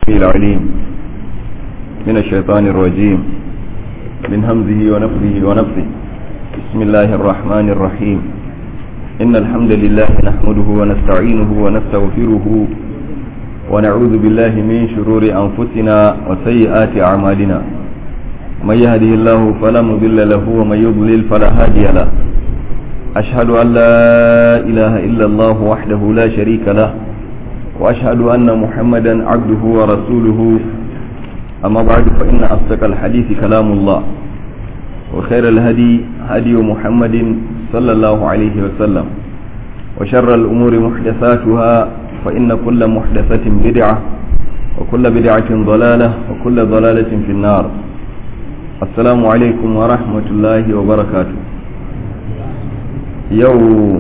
العليم من الشيطان الرجيم من همزه ونفذه ونفذه بسم الله الرحمن الرحيم إن الحمد لله نحمده ونستعينه ونستغفره ونعوذ بالله من شرور أنفسنا وسيئات أعمالنا من يهده الله فلا مضل له ومن يضلل فلا هادي له أشهد أن لا إله إلا الله وحده لا شريك له وأشهد أن محمدا عبده ورسوله أما بعد فإن أصدق الحديث كلام الله وخير الهدي هدي محمد صلى الله عليه وسلم وشر الأمور محدثاتها فإن كل محدثة بدعة وكل بدعة ضلالة وكل ضلالة في النار السلام عليكم ورحمة الله وبركاته يو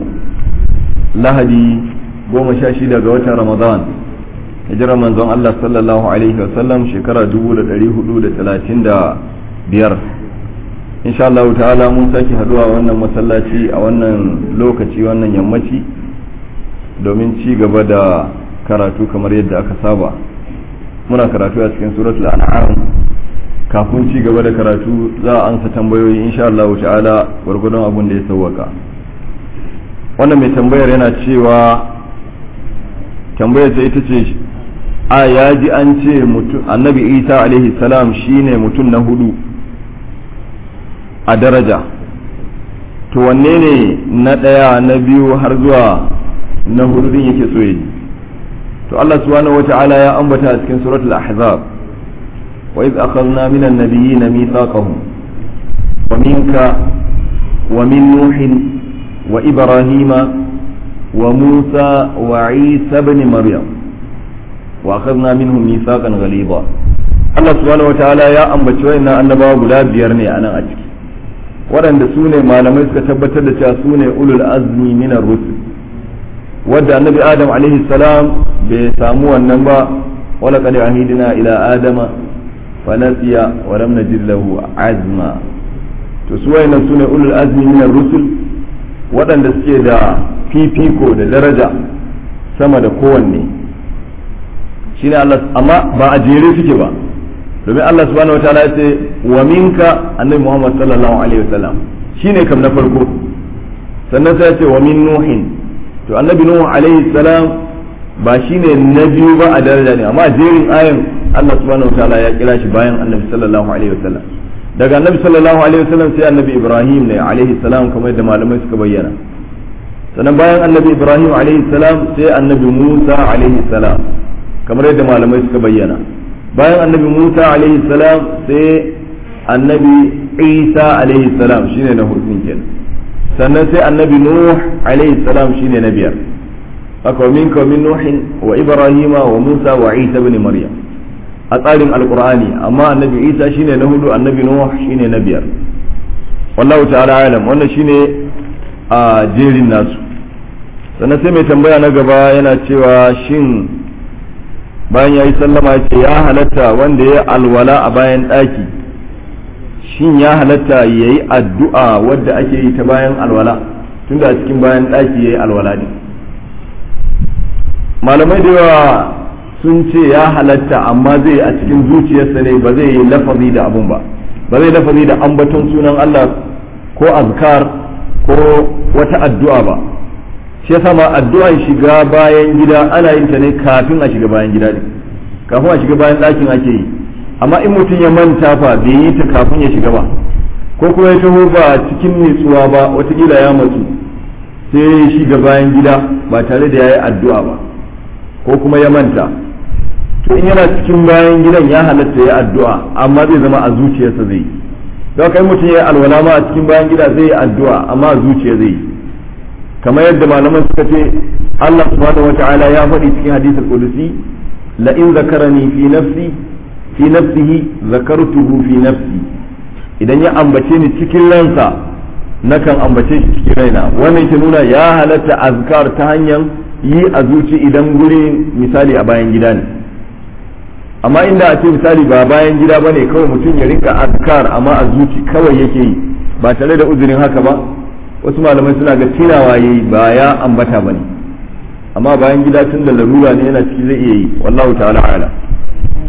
لهدي goma sha shida ga watan ramadan hijirar manzon Allah sallallahu alaihi wasallam shekara dubu da dari hudu da talatin da biyar insha Allah ta'ala mun sake haduwa wannan masallaci a wannan lokaci wannan yammaci domin ci gaba da karatu kamar yadda aka saba muna karatu a cikin suratul an'am kafin ci gaba da karatu za a ansa tambayoyi insha Allah ta'ala gwargwadon abin da ya sauwaka wannan mai tambayar yana cewa tambayar ta ita ce a ya ji an ce annabi isa alaihi salam shine mutum na hudu a daraja to wanne ne na ɗaya na biyu har zuwa na hudu din yake so yi to Allah subhanahu wata'ala ya ambata a cikin suratul ahzab wa iz akhadna min an-nabiyyin mithaqahum wa minka wa min nuhin wa ibrahima وموسى وعيسى بن مريم واخذنا منهم ميثاقا غليظا Allah subhanahu wataala ya ambaci wayannan annabawa guda biyar ne a nan a ciki waɗanda su ne malamai suka tabbatar da cewa su ne ulul azmi minar rusul wadda annabi adam alaihi salam bai samu wannan ba wala qad ahidina ila adama fa nasiya wa lam najid lahu azma to su wayannan su ne ulul azmi minar rusul waɗanda suke da fifiko da daraja sama da kowanne shi ne Allah amma ba a jere suke ba domin Allah subhanahu wataala ya ce wa minka annabi Muhammad sallallahu alaihi wasallam shine kam na farko sannan sai ya ce wa min nuhin to annabi nuhu alaihi salam ba shine na biyu ba a daraja ne amma jerin ayan Allah subhanahu wataala ya kira shi bayan annabi sallallahu alaihi wasallam daga annabi sallallahu alaihi wasallam sai annabi Ibrahim ne alaihi salam kamar yadda malamai suka bayyana sannan bayan annabi ibrahim alaihi salam sai annabi musa alaihi salam kamar yadda malamai suka bayyana bayan annabi musa alaihi salam sai annabi isa alaihi salam shine na hudun kenan sannan sai annabi nuh alaihi salam shine na biyar haka wa minka min nuhin wa ibrahima wa musa wa isa ibn maryam a tsarin alqur'ani amma annabi isa shine na hudu annabi nuh shine na biyar wallahu ta'ala alam wannan shine a jerin nasu sannan sai mai tambaya na gaba yana cewa shin bayan ya yi sallama ce ya halatta wanda ya alwala a bayan ɗaki shin ya halatta ya yi addu'a wadda ake yi ta bayan alwala tunda a cikin bayan ɗaki ya yi alwala ne malamai da yawa sun ce ya halatta amma zai a cikin zuciyarsa ne ba zai yi lafazi da abun ba ba zai lafazi da ambaton sunan Allah ko azkar ko wata addu'a ba shi yasa ma addu'an shiga bayan gida ana yin ta ne kafin a shiga bayan gida ne kafin a shiga bayan ɗakin ake yi amma in mutum ya manta fa bai yi ta kafin ya shiga ba ko kuma ya taho ba cikin nutsuwa ba watakila ya matsu sai ya shiga bayan gida ba tare da ya yi addu'a ba ko kuma ya manta to in yana cikin bayan gidan ya halatta ya addu'a amma zai zama a zuciyarsa zai yi don kai mutum ya yi alwala ma a cikin bayan gida zai yi addu'a amma a zuciya zai yi kamar yadda malaman suka ce Allah subhanahu wata'ala ya faɗi cikin hadisul qudusi la in zakarani fi nafsi fi nafsihi zakartuhu fi nafsi idan ya ambace ni cikin ransa nakan ambace shi cikin raina wannan ke nuna ya halatta azkar ta hanyar yi a zuci idan guri misali a bayan gida ne amma inda a ce misali ba bayan gida bane kawai mutum ya rinka azkar amma a zuci kawai yake yi ba tare da uzurin haka ba wasu malamai suna ga tunawa yayi ba ya ambata bane amma bayan gida tun da larura ne yana ciki zai iya yi wallahu ta'ala ala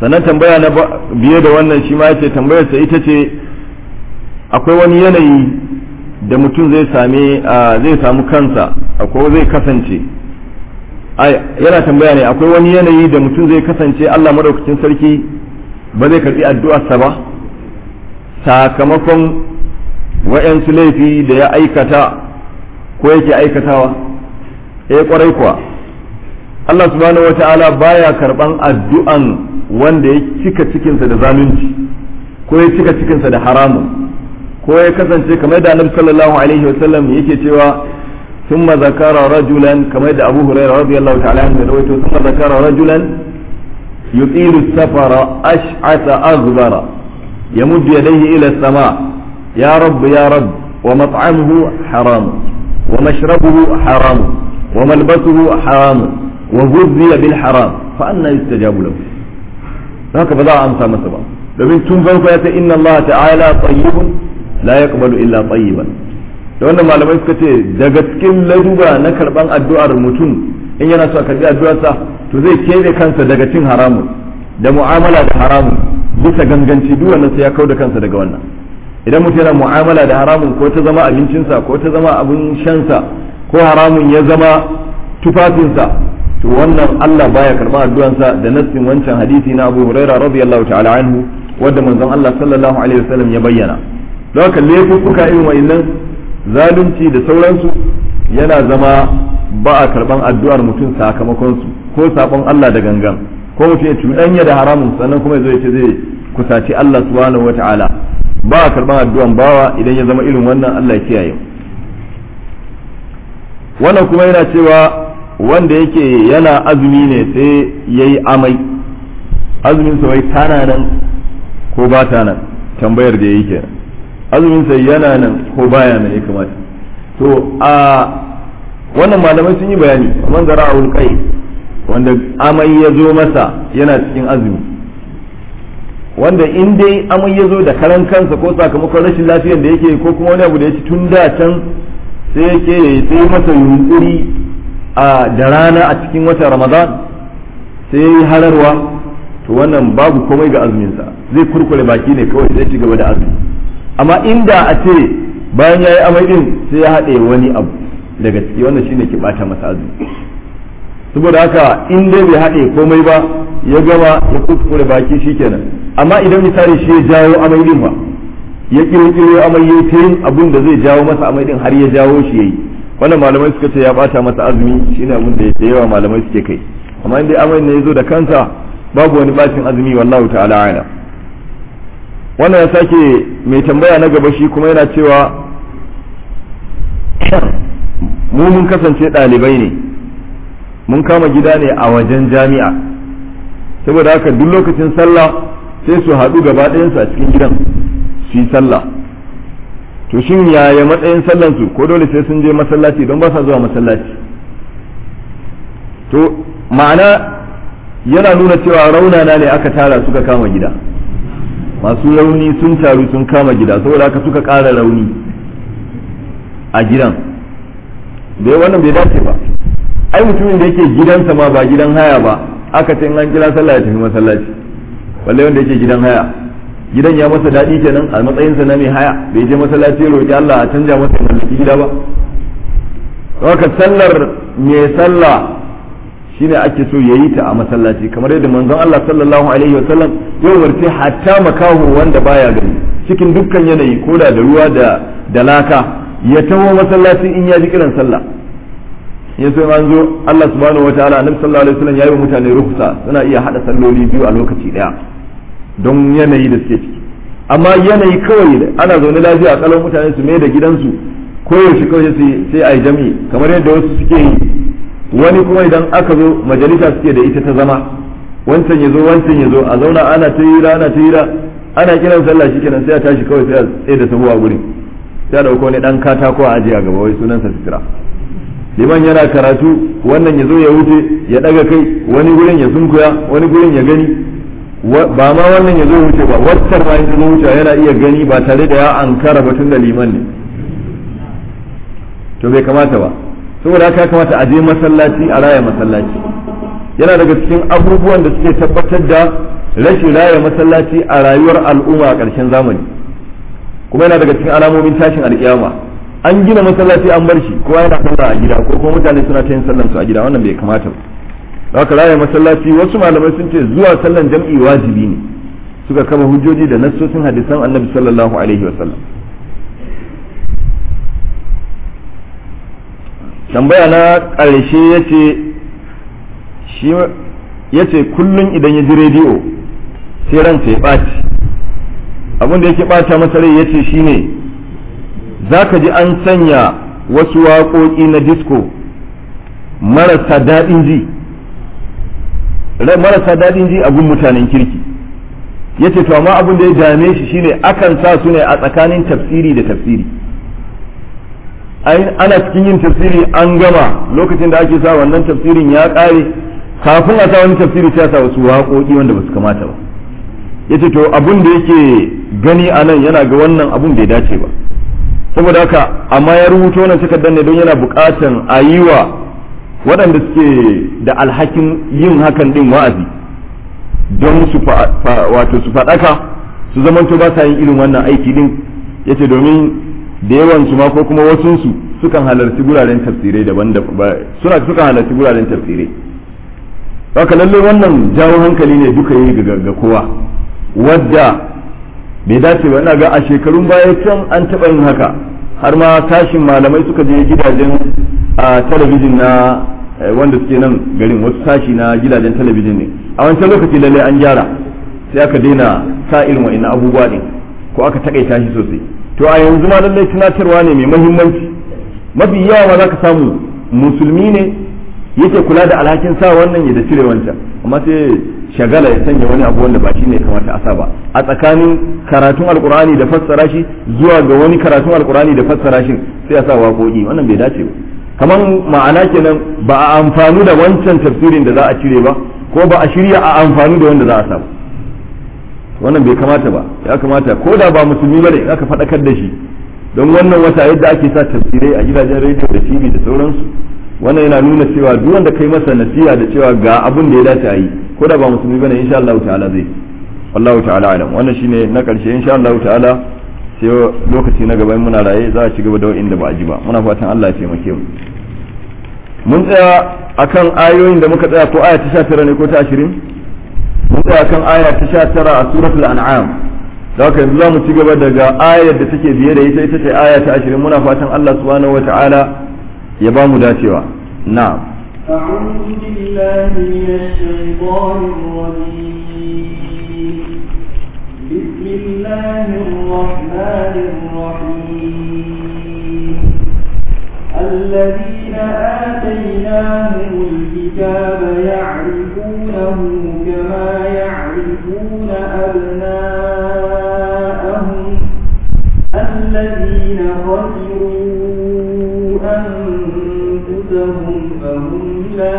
sannan tambaya na biye da wannan shi ma yace tambayar sa ita ce akwai wani yanayi da mutum zai same zai samu kansa akwai zai kasance yana tambaya ne akwai wani yanayi da mutum zai kasance Allah madaukakin sarki ba zai karbi addu'arsa ba sakamakon wa'yansu laifi da ya aikata ko yake aikatawa eh kwarai kuwa Allah subhanahu wata'ala baya karban addu'an wanda ya cika cikinsa da zalunci ko ya cika cikinsa da haramun ko ya kasance kamar da annabi sallallahu alaihi wasallam yake cewa ثم ذكر رجلا كما يدعى أبو هريرة رضي الله تعالى عنه رويته ثم ذكر رجلا يطيل السفر أشعث أغبر يمد يديه إلى السماء يا رب يا رب ومطعمه حرام ومشربه حرام وملبسه حرام وغذي بالحرام فأنا يستجاب له هكذا ذا أمسى مسبا domin tun farko ya ce inna Allah ta'ala tayyibun la yaqbalu illa tayyiban da wannan malamai suka ce daga cikin laduba na karban addu'ar mutum in yana so a karbi addu'arsa to zai keɓe kansa daga cin haramun da mu'amala da haramun bisa ganganci duk wannan sai ya kau da kansa daga wannan idan mutum yana mu'amala da haramun ko ta zama abincinsa ko ta zama abin shansa ko haramun ya zama tufafinsa to wannan Allah baya karɓar addu'ansa da nassin wancan hadisi na Abu Hurairah radiyallahu ta'ala anhu wanda manzon Allah sallallahu alaihi wasallam ya bayyana don haka laifuffuka irin wa'annan zalunci da sauransu yana zama ba a karban addu'ar mutum sakamakon su ko sabon Allah da gangan ko mutum ya cuɗanya da haramun sannan kuma zai ce zai kusaci Allah subhanahu wata'ala ba a karban addu'an bawa idan ya zama irin wannan Allah ya kiyaye wannan kuma yana cewa wanda yake yana azumi ne sai yayi amai azumin sa wai tana nan ko ba ta nan tambayar da yayi kenan azumin sa yana nan ko baya nan ya kamata to a wannan malamai sun yi bayani man zara a kai wanda amai ya zo masa yana cikin azumi wanda in dai amai ya zo da karan kansa ko sakamakon rashin lafiyar da yake ko kuma wani abu da ya ci tun da can sai yake sai masa yunkuri a da rana a cikin watan ramadan sai ya yi hararwa to wannan babu komai ga azuminsa zai kurkure baki ne kawai sai ci gaba da azumi amma inda a ce bayan ya yi amai din sai ya haɗe wani abu daga ciki wannan shine ke bata masa azumi saboda haka in dai bai haɗe komai ba ya gama ya kuskure baki shikenan amma idan misali shi ya jawo amai din ba ya kirkiro amai ya ta yin abun da zai jawo masa amai din har ya jawo shi yayi wannan malamai suka ce ya bata masa azumi shine abun da da yawa malamai suke kai amma in dai amai ne ya zo da kansa babu wani bacin azumi wallahu ta'ala a'lam wannan ya sake mai tambaya na gaba shi kuma yana cewa mu mun kasance ɗalibai ne mun kama gida ne a wajen jami'a saboda haka duk lokacin sallah sai su haɗu gaba ɗayansu a cikin gidan su yi sallah to shin yaya matsayin sallansu ko dole sai sun je masallaci don ba sa zuwa masallaci to ma'ana yana nuna cewa raunana ne aka tara suka kama gida masu rauni sun taru sun kama gida saboda haka suka ƙara rauni a gidan da wannan bai dace ba ai mutumin da yake gidansa ma ba gidan haya ba aka ce an kira sallah ya tafi masallaci balle wanda yake gidan haya gidan ya masa daɗi kenan a matsayinsa na mai haya bai je masallaci ya roƙi Allah a canja masa ya mallaki gida ba haka sallar mai sallah shine ake so ya yi ta a masallaci kamar yadda manzon Allah sallallahu alaihi wasallam ya umarci hatta makahu wanda baya gani cikin dukkan yanayi ko da ruwa da da laka ya taho masallaci in ya ji kiran sallah ya so an zo Allah subhanahu wataala annabi sallallahu alaihi wasallam yayi wa mutane rukhsa suna iya hada salloli biyu a lokaci daya don yanayi da suke ciki amma yanayi kawai ana zaune lafiya a kalon mutane su mai da gidansu koyaushe kawai sai a yi jami'i kamar yadda wasu suke yi wani kuma idan aka zo majalisa suke da ita ta zama wancan ya zo wancan ya zo a zauna ana ta hira ana ta hira ana kiran sallah shikenan sai a tashi kawai sai a tsaye da sahu a gurin sai a dauko wani dan katako a ajiye a gaba wai sunansa sitira liman yana karatu wannan ya zo ya wuce ya daga kai wani gurin ya sunkuya wani gurin ya gani ba ma wannan ya zo wuce ba waccar ma in zo wuce yana iya gani ba tare da ya ankara batun da liman ne to bai kamata ba saboda haka ya kamata a je masallaci a raya masallaci yana daga cikin abubuwan da suke tabbatar da rashin raya masallaci a rayuwar al'umma a ƙarshen zamani kuma yana daga cikin alamomin tashin alƙiyama an gina masallaci an bar shi kowa yana sallah a gida ko kuma mutane suna ta yin sallan su a gida wannan bai kamata ba haka raya masallaci wasu malamai sun ce zuwa sallan jam'i wajibi ne suka kama hujjoji da nassosin hadisan annabi sallallahu alaihi wasallam tambaya na ƙarshe ya ce shi ya ce kullum idan ya ji rediyo sai ransa ya ɓaci abin da yake ɓata masa rai ya ce shi ne za ka ji an sanya wasu waƙoƙi na disco marasa daɗin ji marasa daɗin ji abin mutanen kirki ya ce to amma abin da ya dame shi shine akan sa su ne a tsakanin tafsiri da tafsiri ana cikin yin tafsiri an gama lokacin da ake sa wannan tafsirin ya ƙare kafin a sa wani tafsiri sai sa wasu waƙoƙi wanda ba su kamata ba ya ce to abin da yake gani a nan yana ga wannan abin bai dace ba saboda haka amma ya rubuto wannan takardar ne don yana buƙatan a yi wa waɗanda suke da alhakin yin hakan din wa'azi don su wato su faɗaka su zamanto ba sa yin irin wannan aiki din yace domin da yawan su ma ko kuma wasun su sukan halarci guraren tafsirai daban da suna sukan halarci guraren tafsirai haka lalle wannan jawo hankali ne duka yi ga kowa wadda bai dace ba ina ga a shekarun baya can an taɓa yin haka har ma tashin malamai suka je gidajen a talabijin na wanda suke nan garin wasu sashi na gidajen talabijin ne a wancan lokaci lalle an gyara sai aka daina sa irin wa'annan abubuwa din ko aka takaita shi sosai to a yanzu ma lallai tunatarwa ne mai muhimmanci mafi yawa ma za ka samu musulmi ne yake kula da alhakin sa wannan ya da cire wancan amma sai shagala ya sanya wani abu wanda ba shi ne kamata a sa ba a tsakanin karatun alkur'ani da fassara shi zuwa ga wani karatun alkur'ani da fassara shi sai a sa waƙoƙi wannan bai dace ba kamar ma'ana kenan ba a amfani da wancan tafsirin da za a cire ba ko ba a shirya a amfani da wanda za a sa ba wannan bai kamata ba ya kamata ko da ba musulmi bane in aka faɗakar da shi don wannan wata yadda ake sa tafsirai a gidajen rediyo da tv da sauransu wannan yana nuna cewa duk wanda kai masa nasiha da cewa ga abin da ya dace a yi ko da ba musulmi bane insha Allah ta'ala zai wallahu ta'ala alam wannan shine na karshe insha Allah ta'ala sai lokaci na gaban muna raye za a ci gaba da inda ba a ji ba muna fatan Allah ya taimake mu mun tsaya akan ayoyin da muka tsaya ko aya ta 19 ne ko ta 20 mun tsaya kan aya ta 19 a suratul an'am da haka yanzu za mu ci gaba daga ayar da take biye da ita ita ce aya ta 20 muna fatan Allah subhanahu wata'ala ya ba mu dacewa na'am أعوذ بالله من الشيطان الرجيم بسم الله الرحمن الرحيم الذين آتيناهم الكتاب يعرفونه كما يعرفون أبناءهم الذين خسروا أنفسهم فهم لا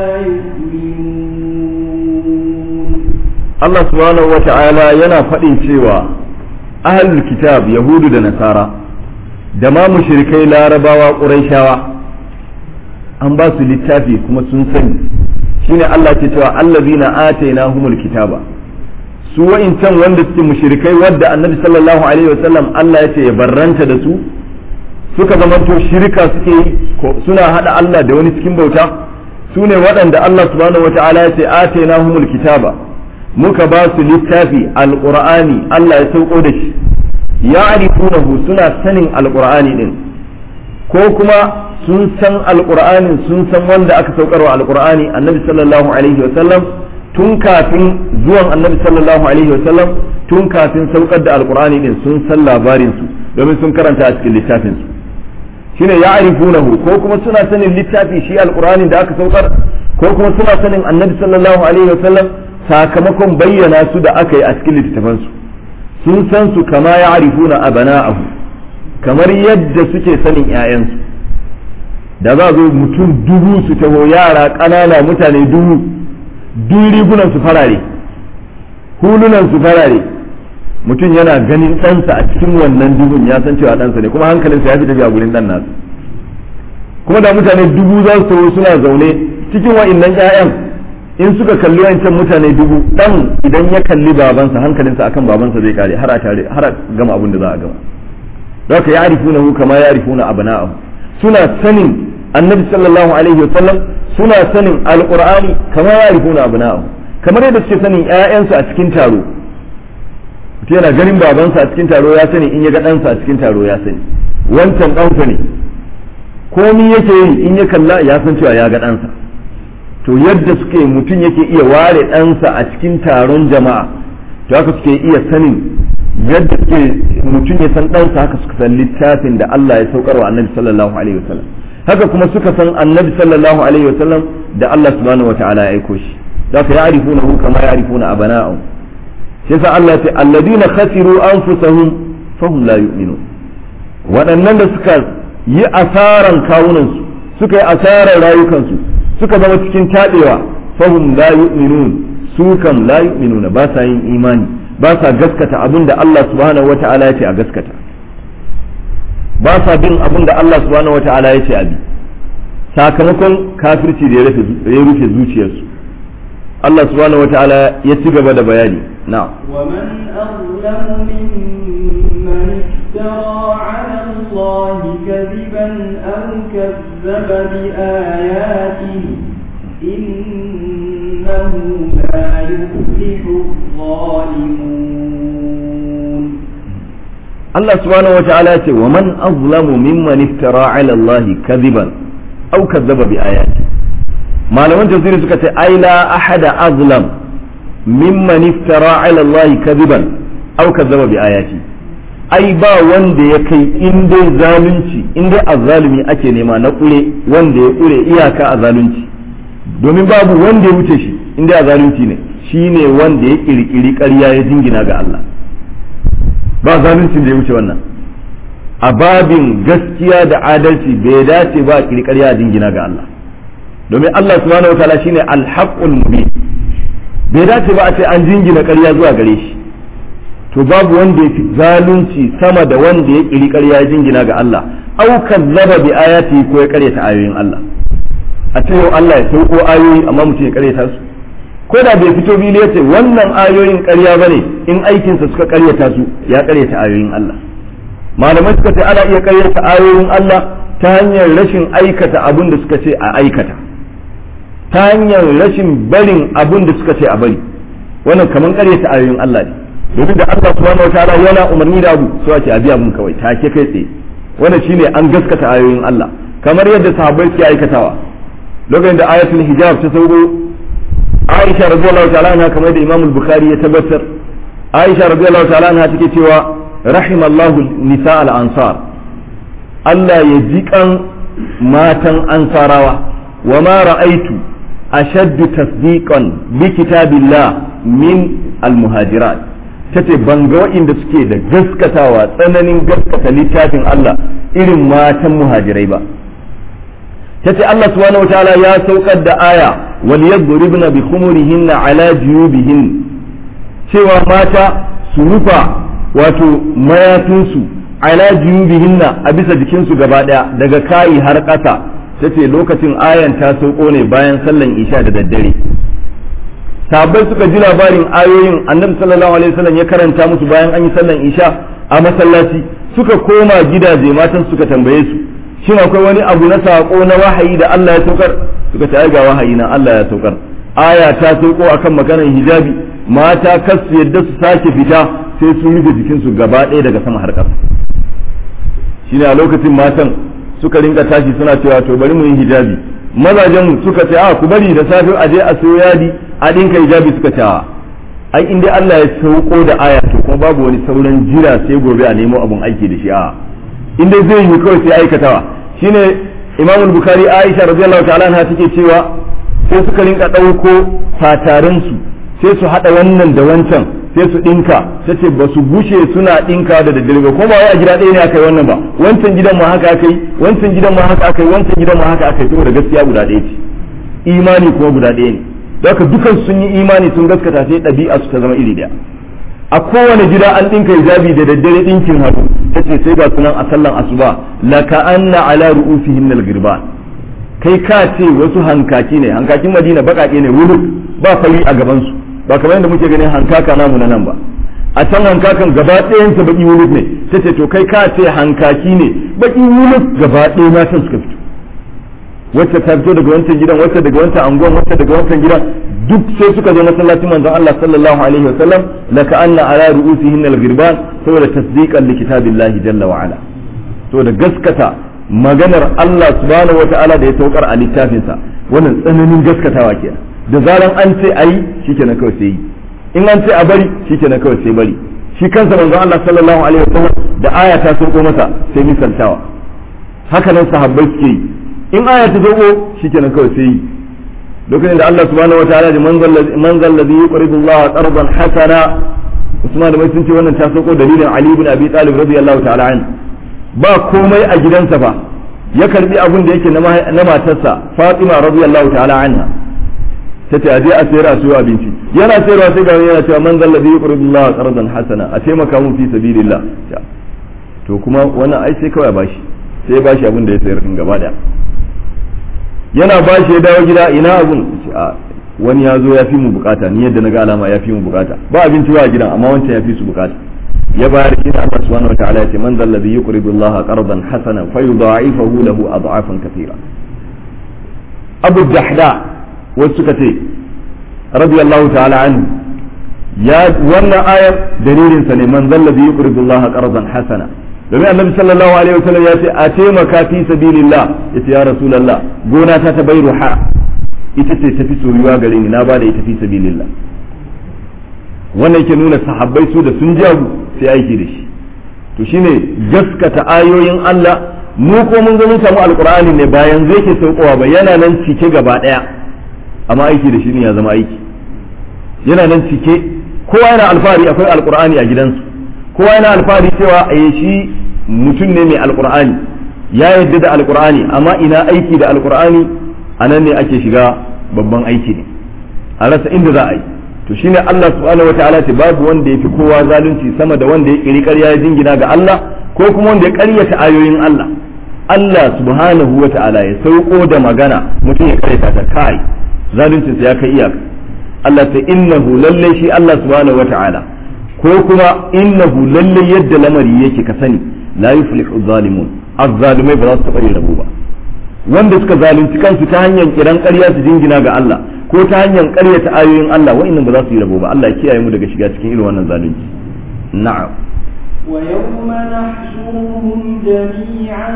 يؤمنون Allah subhanahu wa ta'ala yana faɗin cewa ahlul kitab yahudu da nasara da ma mushrikai larabawa ƙurayshawa an ba su littafi kuma sun sani shine Allah ke cewa allazina atainahumul kitaba su wa'incan wanda suke mushrikai wadda annabi sallallahu alaihi wasallam Allah ya ce ya barranta da su suka zamanto shirka suke yi suna hada Allah da wani cikin bauta su ne waɗanda Allah subhanahu wa ta'ala ya ce atainahumul kitaba muka ba su littafi alqur'ani Allah ya sauko da shi ya'rifunahu suna sanin alqur'ani din ko kuma sun san alqur'anin sun san wanda aka saukarwa alqur'ani annabi sallallahu alaihi wa sallam tun kafin zuwan annabi sallallahu alaihi wa sallam tun kafin saukar da alqur'ani din sun san labarin su domin sun karanta a cikin littafin su shine ya'rifunahu ko kuma suna sanin littafi shi alqur'ani da aka saukar ko kuma suna sanin annabi sallallahu alaihi wa sallam sakamakon bayyana su da aka yi a cikin littattafan su sun san su kama ya'rifuna abana'ahu kamar yadda suke sanin 'ya'yansu da za zo mutum dubu su taho yara ƙanana mutane dubu duk rigunan su farare hulunan su farare mutum yana ganin ɗansa a cikin wannan dubun ya san cewa ɗansa ne kuma hankalinsa ya fi tafiya gurin ɗan nasu kuma da mutane dubu za su taho suna zaune cikin wa'innan 'ya'yan in suka kalli wancan mutane dubu dan idan ya kalli babansa hankalinsa akan babansa zai kare har a tare har a gama abin da za a gama don ka ya'rifuna hu kama ya'rifuna abna'ahu suna sanin annabi sallallahu alaihi wa sallam suna sanin alqur'ani kama ya'rifuna abna'ahu kamar yadda suke sanin ƴaƴansu a cikin taro mutum yana ganin babansa a cikin taro ya sani in ya ga ɗansa a cikin taro ya sani wancan ɗansa ne komi yake yi in ya kalla ya san cewa ya ga ɗansa to yadda suke mutum yake iya ware ɗansa a cikin taron jama'a to haka suke iya sanin yadda suke mutum ya san ɗansa haka suka san littafin da Allah ya saukar wa annabi sallallahu alaihi wasallam haka kuma suka san annabi sallallahu alaihi wasallam da Allah subhanahu wataala ya aiko shi da ka ya'rifunahu kama ya'rifuna abana'ahum shi yasa Allah ya ce alladina khasiru anfusahum fahum la yu'minun waɗannan da suka yi asaran kawunansu suka yi asaran rayukansu suka zama cikin taɗewa fahum la yu'minun su kam la yu'minuna ba sa yin imani ba sa gaskata abin da Allah subhanahu wata'ala ya ce a gaskata ba sa bin abin da Allah subhanahu wata'ala ya ce a bi sakamakon kafirci da ya rufe zuciyarsu Allah subhanahu wata'ala ya ci gaba da bayani na ومن أظلم ممن افترى على الله كذبا أو كذب بآياته إنه لا يفلح الظالمون Allah subhanahu wata'ala ya ce wa man azlamu mimman iftara ala Allah kadiban aw kazzaba bi ayati malaman tafsiri suka ce ai la ahada azlam mimman iftara ala Allah kadiban aw kazzaba bi ayati ai ba wanda ya kai in dai zalunci in dai azzalumi ake nema na kure wanda ya kure iyaka a zalunci domin babu wanda ya wuce shi in dai a zalunci ne shine wanda ya kirkiri ƙarya ya jingina ga Allah ba zaluncin da ya wuce wannan a babin gaskiya da adalci bai dace ba a kirkiri a jingina ga Allah domin Allah subhanahu wa ta'ala shine al-haqqul mubin bai dace ba a ce an jingina ƙarya zuwa gare shi to babu wanda ya fi zalunci sama da wanda ya kiri ƙarya ya jingina ga Allah au kazzaba bi ayati ko ya karyata ayoyin Allah a ce yau Allah ya sauko ayoyi amma mutum ya karyata su ko da bai fito fili ya ce wannan ayoyin ƙarya bane in aikinsa suka karyata su ya karyata ayoyin Allah malamai suka ce ana iya karyata ayoyin Allah ta hanyar rashin aikata abin da suka ce a aikata ta hanyar rashin barin abin da suka ce a bari wannan kamar karyata ayoyin Allah ne domin da Allah subhanahu wataala yana umarni da abu so ake abi abun kawai take kai tsaye wannan shine an gaskata ayoyin Allah kamar yadda sahabbai suke aikatawa lokacin da ayatul hijab ta sauko Aisha radiyallahu ta'ala anha kamar da Imam al-Bukhari ya tabbatar Aisha radiyallahu ta'ala anha take cewa rahimallahu nisa al-ansar Allah ya jikan matan ansarawa wa ma ra'aitu ashaddu tasdiqan bi kitabillah min al-muhajirat tace ban ga waɗanda suke da gaskatawa tsananin gaskata littafin Allah irin matan muhajirai ba tace Allah subhanahu wataala ya saukar da aya wal yadribna bi khumurihinna ala juyubihin cewa mata su rufa wato mayafinsu ala juyubihinna a bisa jikinsu gaba daya daga kayi har ƙasa tace lokacin ayan ta sauko ne bayan sallan isha da daddare sahabbai suka ji labarin ayoyin annabi sallallahu alaihi wasallam ya karanta musu bayan an yi sallan isha a masallaci suka koma gidaje matan suka tambaye su shin akwai wani abu na sako na wahayi da Allah ya saukar suka ce ga wahayi na Allah ya saukar aya ta sauko akan maganar hijabi mata kas su yadda su sake fita sai sun rufe jikinsu gaba ɗaya daga sama har ƙasa shine a lokacin matan suka rinka tashi suna cewa to bari mu yi hijabi mazajen suka ce a ku bari da safe a je a sayo yadi a dinka hijabi suka ce a ai in dai Allah ya sauko da aya to kuma babu wani sauran jira sai gobe a nemo abun aiki da shi a in dai zai yi kawai sai aikatawa shine Imam Bukhari Aisha radiyallahu ta'ala anha take cewa sai suka rinka dauko fatarin su sai su hada wannan da wancan sai su dinka tace ba su bushe suna dinka da daddare ba kuma wai a gida ɗaya ne aka yi wannan ba wancan gidan ma haka aka yi wancan gidan ma haka aka yi wancan gidan ma haka aka yi saboda gaskiya guda ɗaya ce imani kuma guda ɗaya ne haka dukan sun yi imani sun gaskata sai ɗabi'a su ta zama iri ɗaya a kowane gida an ɗinka hijabi da daddare ɗinkin hannu ta ce sai ga sunan a sallan asuba la ka anna ala ru'usihim al girban kai ka ce wasu hankaki ne hankakin madina baƙaƙe ne wuluk ba fari a gaban su ba kamar yadda muke ganin hankaka namu na nan ba a can hankakan gaba ɗayan sa baki wuluk ne ta ce to kai ka ce hankaki ne baki wuluk gaba ɗaya matan suka fito wacce ta fito daga wancan gidan wacce daga wancan anguwan wacce daga wancan gidan duk sai suka zo masallacin manzon Allah sallallahu alaihi wasallam la ka anna ala ru'usihin al-ghirban saboda tasdiqan li kitabillahi jalla wa ala saboda gaskata maganar Allah subhanahu wata'ala da ya saukar a littafinsa wannan tsananin gaskatawa kenan da zaran an ce ayi shikenan kawai sai yi in an ce a bari shikenan kawai sai bari shi kansa manzon Allah sallallahu alaihi wasallam da aya ta sauko masa sai misaltawa haka nan sahabbai suke yi in aya ta sauko shikenan kawai sai yi lokacin da Allah subhanahu wataala da manzal ladhi yuqridu Allah qardan hasana Usman da mai sun ce wannan ta sauko dalilin Ali ibn Abi Talib radiyallahu ta'ala an ba komai a gidansa ba ya karbi abin da yake na matarsa Fatima radiyallahu ta'ala anha ta ce aje a sayar a siyo abinci yana sayarwa sai ga yana cewa manzal ladhi yuqridu Allah qardan hasana a taimaka mun fi sabilillah to kuma wannan ai sai kawai bashi sai bashi abin da ya sayar din gaba daya yana ba shi ya dawo gida ina abun a wani ya zo ya fi mu bukata ni yadda na ga alama ya fi mu bukata ba abinci ba a gidan amma wancan ya fi su bukata ya bayar shi Allah subhanahu wa ta'ala ya ce man zal ladhi yuqridu Allah qardan hasana fa yudha'ifahu lahu ad'afan katira Abu Dahda wasu suka ce radiyallahu ta'ala anhu ya wannan ayar dalilin sa ne man zal ladhi yuqridu Allah qardan hasana domin annabi sallallahu alaihi wasallam ya ce a taimaka fi sabilillah yace ya rasulullah gona ta ta bai ruha ita ce tafi soyuwa gare ni na ba da ita fi sabilillah wannan yake nuna sahabbai su da sun jagu sai aiki da shi to shine gaskata ayoyin Allah mu ko mun zo mun samu alqur'ani ne bayan zai ke saukowa ba yana nan cike gaba daya amma aiki da shi ne ya zama aiki yana nan cike kowa yana alfahari akwai alqur'ani a gidansu kowa yana alfahari cewa a shi mutum ne mai alkur'ani ya yadda da alkur'ani amma ina aiki da alkur'ani a nan ne ake shiga babban aiki ne a rasa inda za a yi to shine Allah subhanahu wataala ce babu wanda ya fi kowa zalunci sama da wanda ya kiri ƙarya ya jingina ga Allah ko kuma wanda ya ƙaryata ayoyin Allah Allah subhanahu wataala ya sauko da magana mutum ya karyata ta kai zaluncinsa ya kai iyaka Allah ta innahu lalle shi Allah subhanahu wataala ko kuma innahu lalle yadda lamari yake ka sani la yuflihu zalimun azzalimai ba za su taɓa yin rabo ba wanda suka zalunci kansu ta hanyar kiran ƙarya su jingina ga Allah ko ta hanyar ƙaryata ayoyin Allah wa'annan ba za su yi rabo ba Allah ya kiyaye mu daga shiga cikin irin wannan zalunci na'am ويوم نحشرهم جميعا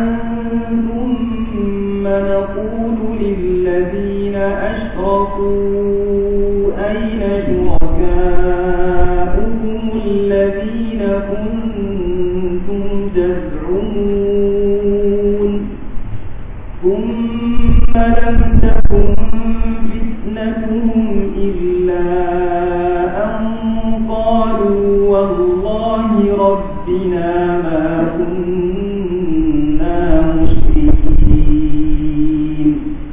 ثم نقول للذين أشركوا أين شركاؤكم الذين كنتم تزعمون ثم لم تكن فتنتهم إلا أن قالوا والله ربنا ما كنا مشركين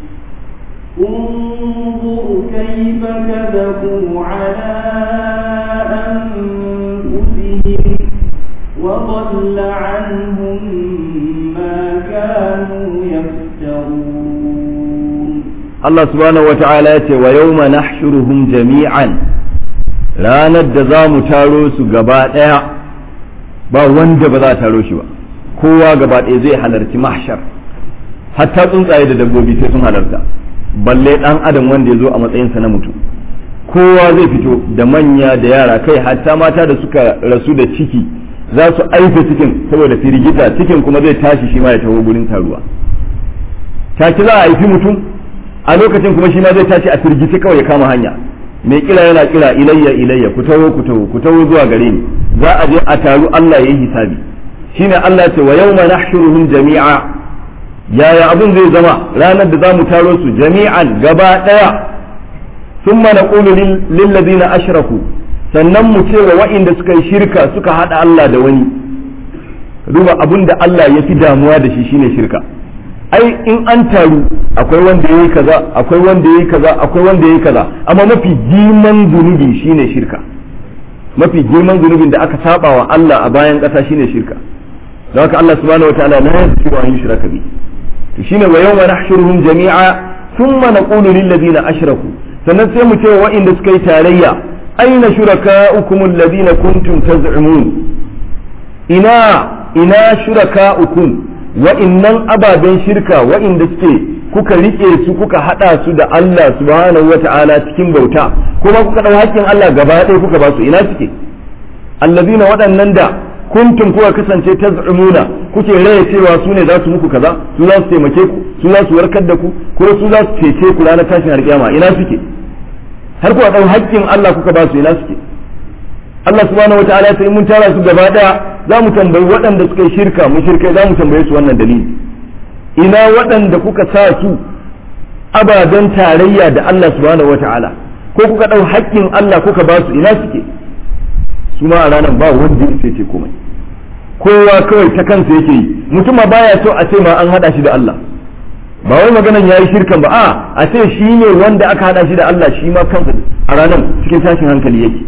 انظر كيف كذبوا على أنفسهم وضل عنهم ما كانوا يفترون Allah subhanahu wata'ala ya ce wa yawma nahshuruhum jami'an ranar da za mu taro su gaba ɗaya ba wanda ba za a taro shi ba kowa gaba ɗaya zai halarci mahshar hatta tsuntsaye da dabbobi sai sun halarta balle ɗan adam wanda ya zo a matsayinsa na mutum kowa zai fito da manya da yara kai hatta mata da suka rasu da ciki za su aife cikin saboda firgita cikin kuma zai tashi shi ma ya taho gurin taruwa taki za a haifi mutum a lokacin kuma shi ma zai tashi a firgice kawai ya kama hanya mai kira yana kira ilayya ilayya ku taho ku taho ku taho zuwa gare ni za a je a taru Allah ya yi hisabi shine Allah ce wa yawma nahshuruhum jami'a yaya abun zai zama ranar da zamu taro su jami'an gaba daya thumma naqulu lil ladina ashraku sannan mu ce wa wa'inda suka yi shirka suka hada Allah da wani duba abun da Allah ya fi damuwa da shi shine shirka ai in an taru akwai wanda yayi kaza akwai wanda yayi kaza akwai wanda yayi kaza amma mafi girman zunubi shine shirka mafi girman zunubin da aka saba wa Allah a bayan kasa shine shirka don haka Allah subhanahu wataala la yaghfiru an yushraka bi to shine wa yawma nahshuruhum jami'a thumma naqulu lil ladina ashraku sannan sai mu ce wa waɗanda suka yi tarayya aina shuraka'ukum alladhina kuntum taz'umun ina ina shuraka'ukum wa'innan ababen shirka wa'inda suke kuka rike su kuka hada su da Allah subhanahu wata'ala cikin bauta kuma kuka dau hakkin Allah gaba ɗaya kuka ba su ina suke allazina waɗannan da kuntum kuka kasance taz'umuna kuke raya cewa su ne za su muku kaza su za su taimake ku su za su warkar da ku ko su za su cece ku ranar tashin alƙiyama ina suke har kuka dau hakkin Allah kuka ba su ina suke Allah subhanahu wataala sai mun tara su gaba daya za mu tambayi waɗanda suka yi shirka mu shirkai za mu tambaye su wannan dalili ina waɗanda kuka sa su ababen tarayya da Allah subhanahu wataala ko kuka ɗau haƙƙin Allah kuka ba su ina suke su ma a ranar ba wanda ya ce komai kowa kawai ta kansa yake yi mutum baya so a ce ma an haɗa shi da Allah ba wai maganan ya yi shirkan ba a a ce shi ne wanda aka haɗa shi da Allah shi ma kansa a ranar cikin tashin hankali yake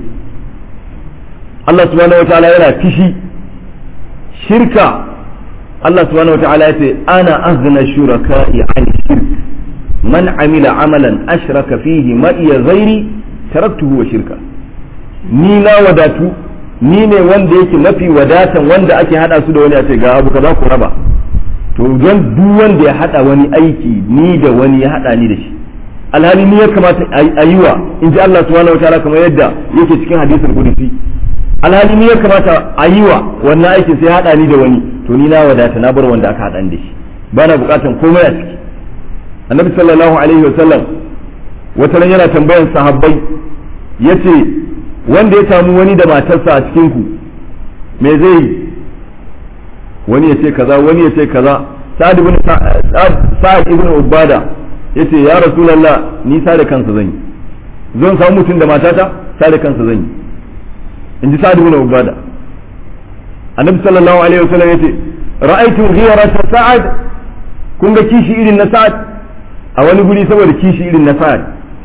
Allah subhanahu wataala yana fishi shirka Allah subhanahu wataala ya ce ana azna shuraka'i an shirk man amila amalan ashraka fihi ma iya ghairi taraktuhu wa shirka ni na wadatu ni ne wanda yake mafi wadatan wanda ake hada su da wani a ce ga abu kaza ku raba to don duk wanda ya hada wani aiki ni da wani ya hada ni da shi alhali ni ya kamata a yi wa in ji Allah subhanahu wataala kamar yadda yake cikin hadisul qudsi alhali ni ya kamata a yi wa wannan aikin sai haɗa ni da wani to ni na wadata na bar wanda aka haɗa da shi ba na buƙatan komai a ciki annabi sallallahu alaihi wa sallam wata ran yana tambayan sahabbai yace wanda ya samu wani da matarsa a cikin ku me zai yi wani ya ce kaza wani ya ce kaza sa'ad ibn sa'ad ibn ubada yace ya rasulullah ni sa da kansa zan yi zan samu mutum da matata sa da kansa zan yi in ji sa'ad ibn ubada annabi sallallahu alaihi wasallam yace ra'aytu ghirata sa'ad kun ga kishi irin na sa'ad a wani guri saboda kishi irin na sa'ad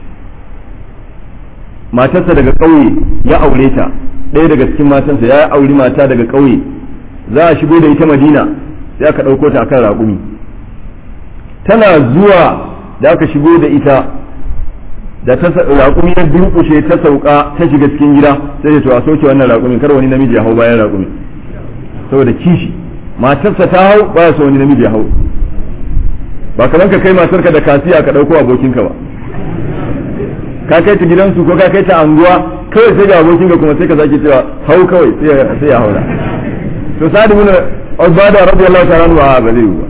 matarsa daga ƙauye ya aure ta ɗaya daga cikin matansa ya auri mata daga ƙauye za a shigo da ita madina sai aka ɗauko ta akan raƙumi tana zuwa da aka shigo da ita da ta raƙumi ya durƙushe ta sauka ta shiga cikin gida sai to a soke wannan raƙumin kar wani namiji ya hau bayan raƙumi saboda kishi matarsa ta hau baya so wani namiji ya hau ba kamar ka kai matarka da kasiya ka ɗauko abokinka ba ka kai ta gidansu ko ka kai ta anguwa kawai sai ga abokinka kuma sai ka zaki cewa hau kawai sai ya haura to sa'ad ibn ubada radiyallahu ta'ala anhu ba zai yi ba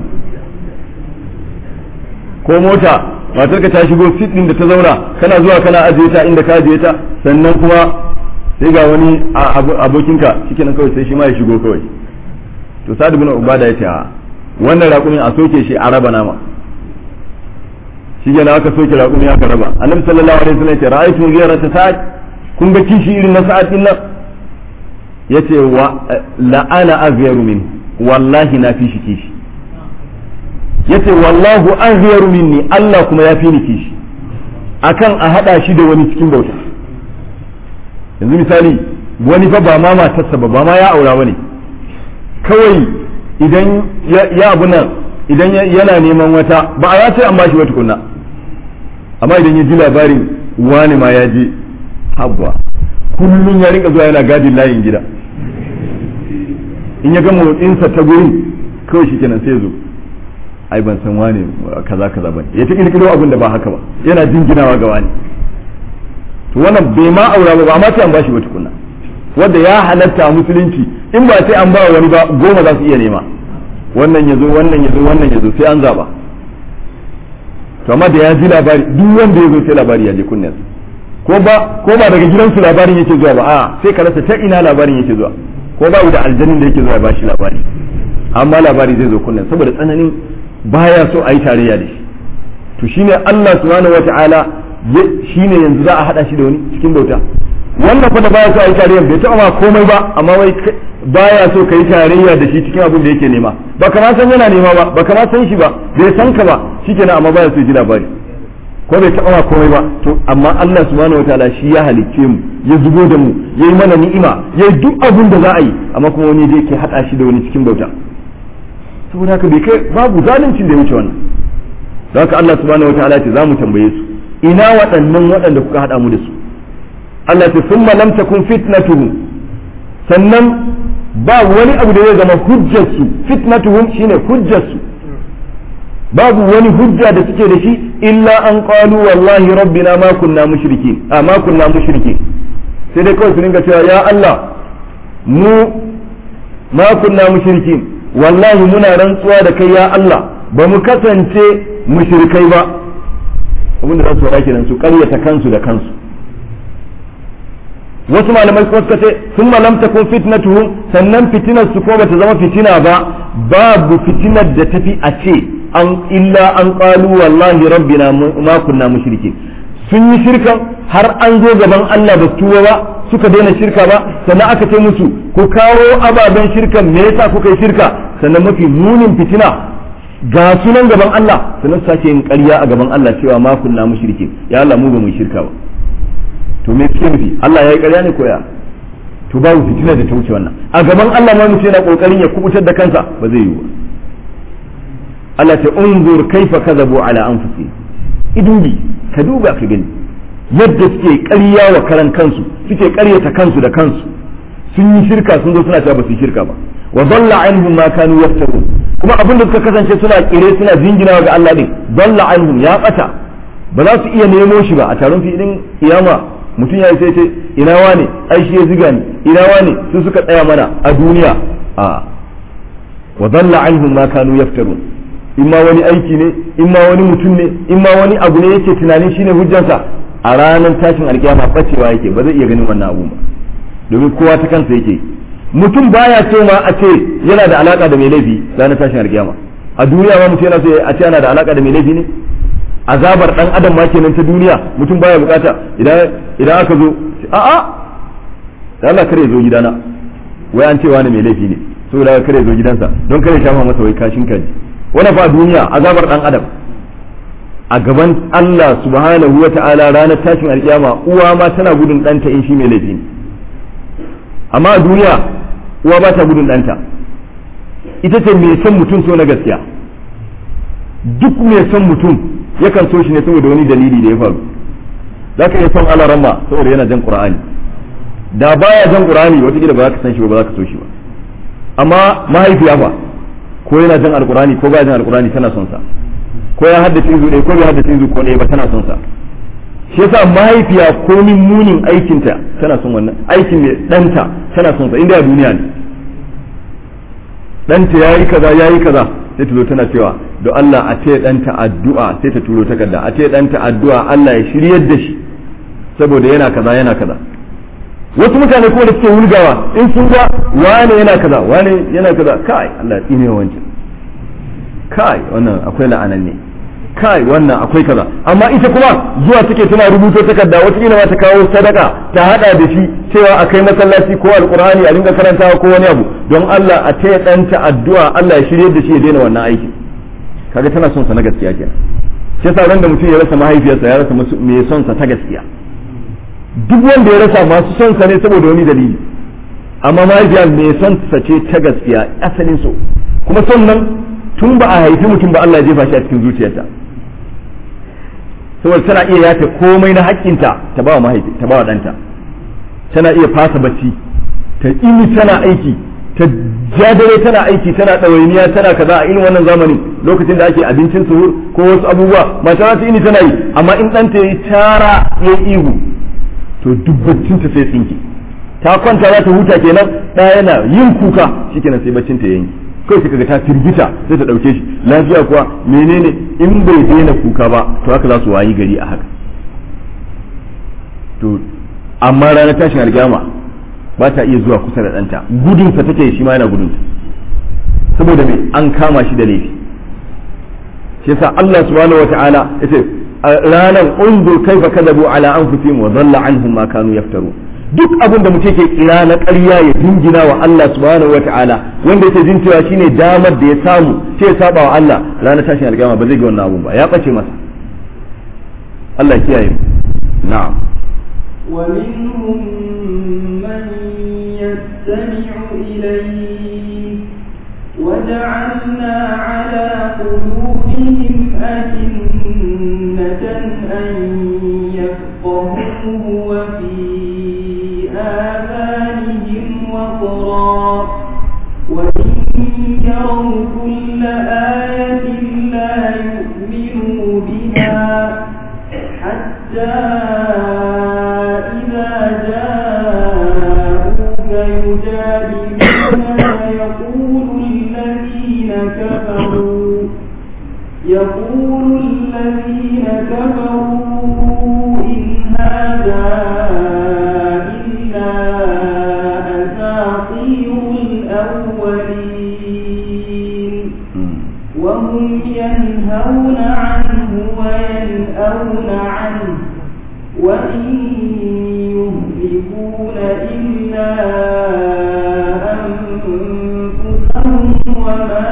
ko mota matar ka ta shigo sit din da ta zauna kana zuwa kana ajiye ta inda ka ajiye ta sannan kuma sai ga wani abokinka shikenan kawai sai shi ma ya shigo kawai to sa'ad ibn ubada ya ce a wannan raƙumin a soke shi a raba nama shi ke aka soke raƙumi aka raba annabi sallallahu alaihi wasallam ya ce ra'aytu ghayra ta sa'ad kun ga kishi irin na sa'ad din nan yace wa la ana aghyaru min wallahi na fi shi kishi yace wallahu aghyaru minni Allah kuma ya fi ni kishi akan a hada shi da wani cikin bauta yanzu misali wani fa ba ma matarsa ba ba ma ya aura bane kawai idan ya abu nan idan yana neman wata ba a ya ce an bashi wata kunna amma idan ya ji labarin wani ma ya je habba kullum ya rinka zuwa yana gadin layin gida in ya ga motsinsa ta gurin kawai shi kenan sai zo ai ban san wani kaza kaza bane ya ta kirkiro abin da ba haka ba yana jinginawa ga wani to wannan bai ma aura ba ba ma sai an bashi wata kunna wanda ya halatta a musulunci in ba sai an ba wani ba goma za su iya nema wannan ya zo wannan ya zo wannan ya zo sai an zaba to amma da ya ji labari duk wanda ya zo sai labari ya je kunnen ko ba ko ba daga gidansu labarin yake zuwa ba a sai ka rasa ta ina labarin yake zuwa ko ba da aljanin da yake zuwa ba shi labari amma labari zai zo kunnen saboda tsananin baya so a yi tarayya da shi to shine Allah subhanahu wataala shine yanzu za a hada shi da wani cikin bauta wannan fa da baya so a yi tarayya bai taɓa ma komai ba amma wai baya so ka yi tarayya da shi cikin abin da yake nema ba kama san yana nema ba ba kama san shi ba bai san ka ba shikenan amma baya so ya ji labari ko bai taɓa ma komai ba to amma Allah subhanahu wataala shi ya halicce mu ya zubo da mu ya yi mana ni'ima ya yi duk abin da za a yi amma kuma wani da yake haɗa shi da wani cikin bauta saboda haka bai kai babu zaluncin da ya wuce wannan don haka Allah subhanahu wataala ce za mu tambaye su ina waɗannan waɗanda kuka haɗa mu da su Allah ta summa lam takun fitnatuhum sannan ba wani abu da zai zama hujjarsu fitnatuhum shine hujjarsu babu wani hujja da suke da shi illa an qalu wallahi rabbina ma kunna mushrikin a ma kunna mushrikin sai dai kawai su dinga cewa ya Allah mu ma kunna mushrikin wallahi muna rantsuwa da kai ya Allah ba mu kasance mushrikai ba abin da za su faɗa kenan su ƙaryata kansu da kansu wasu malamai kuma suka ce sun malam takun fitnatuhum sannan fitinar su ko bata zama fitina ba babu fitinar da tafi a ce an illa an qalu wallahi rabbina ma kunna mushrikin sun yi shirkan har an zo gaban Allah ba tuwa ba suka daina shirka ba sannan aka ce musu ku kawo ababen shirkan me yasa kuka yi shirka sannan mafi munin fitina ga sunan gaban Allah sannan sake yin ƙarya a gaban Allah cewa ma kunna mushrikin ya Allah mu ba mu shirka ba to me suke nufi Allah ya yi ƙarya ne ko ya to babu fitina da ta wuce wannan a gaban Allah ma mutum yana kokarin ya kubutar da kansa ba zai yi ba Allah ta unzur kaifa kadhabu ala anfusihim idubi ka duba ka gani yadda suke ƙarya wa karan kansu suke ƙaryata kansu da kansu sun yi shirka sun zo suna cewa ba su yi shirka ba wa dalla anhum ma kanu yaftarun kuma abin da suka kasance suna kire suna jinginawa ga Allah din dalla anhum ya bata ba za su iya nemo shi ba a taron filin kiyama mutum ya yi sai ce ina wane ai shi ya ziga ni ina wane su suka tsaya mana a duniya a wa dalla anhum ma kanu yaftarun in ma wani aiki ne in ma wani mutum ne in ma wani abu ne yake tunanin shine hujjansa a ranar tashin alkiyama bacewa yake ba zai iya ganin wannan abu ba domin kowa ta kansa yake mutum baya so ma a ce yana da alaka da mai laifi ranar tashin alkiyama a duniya ma mutum yana so a ce yana da alaka da mai laifi ne azabar dan adam ma kenan ta duniya mutum baya bukata idan idan aka zo a a da Allah kare zo gidana wai an ce wani mai laifi ne saboda kare zo gidansa don kare shafa masa wai kashin kaji wani fa duniya azabar dan adam a gaban Allah subhanahu wa ta'ala ranar tashin alkiyama uwa ma tana gudun ɗanta in shi mai laifi ne amma a duniya uwa ba ta gudun ɗanta ita ce mai son mutum so na gaskiya duk mai son mutum yakan so shi ne saboda wani dalili da ya faru za ka iya son alarama saboda yana jan qur'ani da baya jan qur'ani wataƙila ba za ka san shi ba ba za ka so shi ba amma mahaifiya fa ko yana jan alqur'ani ko baya jan alqur'ani tana son sa ko ya haddace izu ɗaya ko bai haddace izu ko ɗaya ba tana son sa shi yasa mahaifiya komin munin aikinta tana son wannan aikin mai ɗanta tana son sa inda a duniya ne ɗanta ya yi kaza ya yi kaza sai ta zo tana cewa da Allah a ce ɗanta addu'a sai ta turo takarda a ce ɗanta addu'a Allah ya shiryar da shi saboda yana kaza yana kaza wasu mutane kuma da suke wulgawa in sun ga wane yana kaza wane yana kaza kai Allah ya tsine wancan kai wannan akwai la'anan ne kai wannan akwai kaza amma ita kuma zuwa take tana rubuto takarda wata kila ma ta kawo sadaka ta hada da shi cewa a kai masallaci ko alqur'ani a dinga karantawa ko wani abu don Allah a taya danta addu'a Allah ya shirye da shi ya daina wannan aiki kaga tana son sa na gaskiya kenan shi yasa ran da mutum ya rasa mahaifiyarsa ya rasa mai son sa ta gaskiya duk wanda ya rasa masu son sa ne saboda wani dalili amma mahaifiya mai son sa ce ta gaskiya asalin so kuma son nan tun ba a haifi mutum ba Allah ya jefa shi a cikin zuciyarta saboda tana iya yafe komai na haƙƙinta ta ba wa mahaifi ta ba wa ɗanta tana iya fasa bacci ta ini tana aiki ta jadare tana aiki tana ɗawainiya tana kaza a irin wannan zamanin lokacin da ake abincin suhur ko wasu abubuwa mata ta ini tana yi amma in ɗanta ya yi tara ya ihu to dubbacin ta sai tsinki ta kwanta za ta huta kenan ɗaya yana yin kuka shikenan sai baccin ta yanki kawai sai kaga ta firgita sai ta dauke shi lafiya kuwa menene in bai daina kuka ba to haka za su wayi gari a haka to amma ranar tashin alkiyama ba ta iya zuwa kusa da ɗanta gudunsa take shi ma yana gudunsa saboda me an kama shi da laifi shi yasa Allah subhanahu wata'ala yace ranar unzur kaifa kadabu ala anfusihim wa dhalla anhum ma kanu yaftarun duk abin da mutum ke kira na ƙarya ya dingina wa Allah subhanahu wa ta'ala wanda yake jin cewa shine damar da ya samu sai ya saba wa Allah ranar tashin alƙiyama ba zai ga wannan abun ba ya ɓace masa Allah kiyaye na'am ومنهم من يستمع إليك وجعلنا على قلوبهم أكنة أن يجادلوننا يقول الذين كفروا يقول الذين كفروا إن هذا إلا أساطير الأولين وهم ينهون عنه وينأون عنه وإن يهلكون إلا أنفسهم وما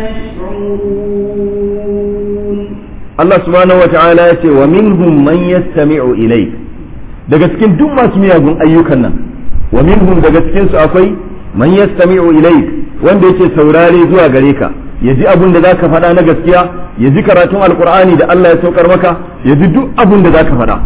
يشعرون Allah subhanahu wa ta'ala ya ce wa minhum man yastami'u ilayk daga cikin duk masu miyagun ayyukan nan wa minhum daga cikin su akwai man yastami'u ilayk wanda yake saurare zuwa gare ka ya ji abin da zaka faɗa na gaskiya ya ji karatun alqur'ani da Allah ya saukar maka ya ji duk abin da zaka faɗa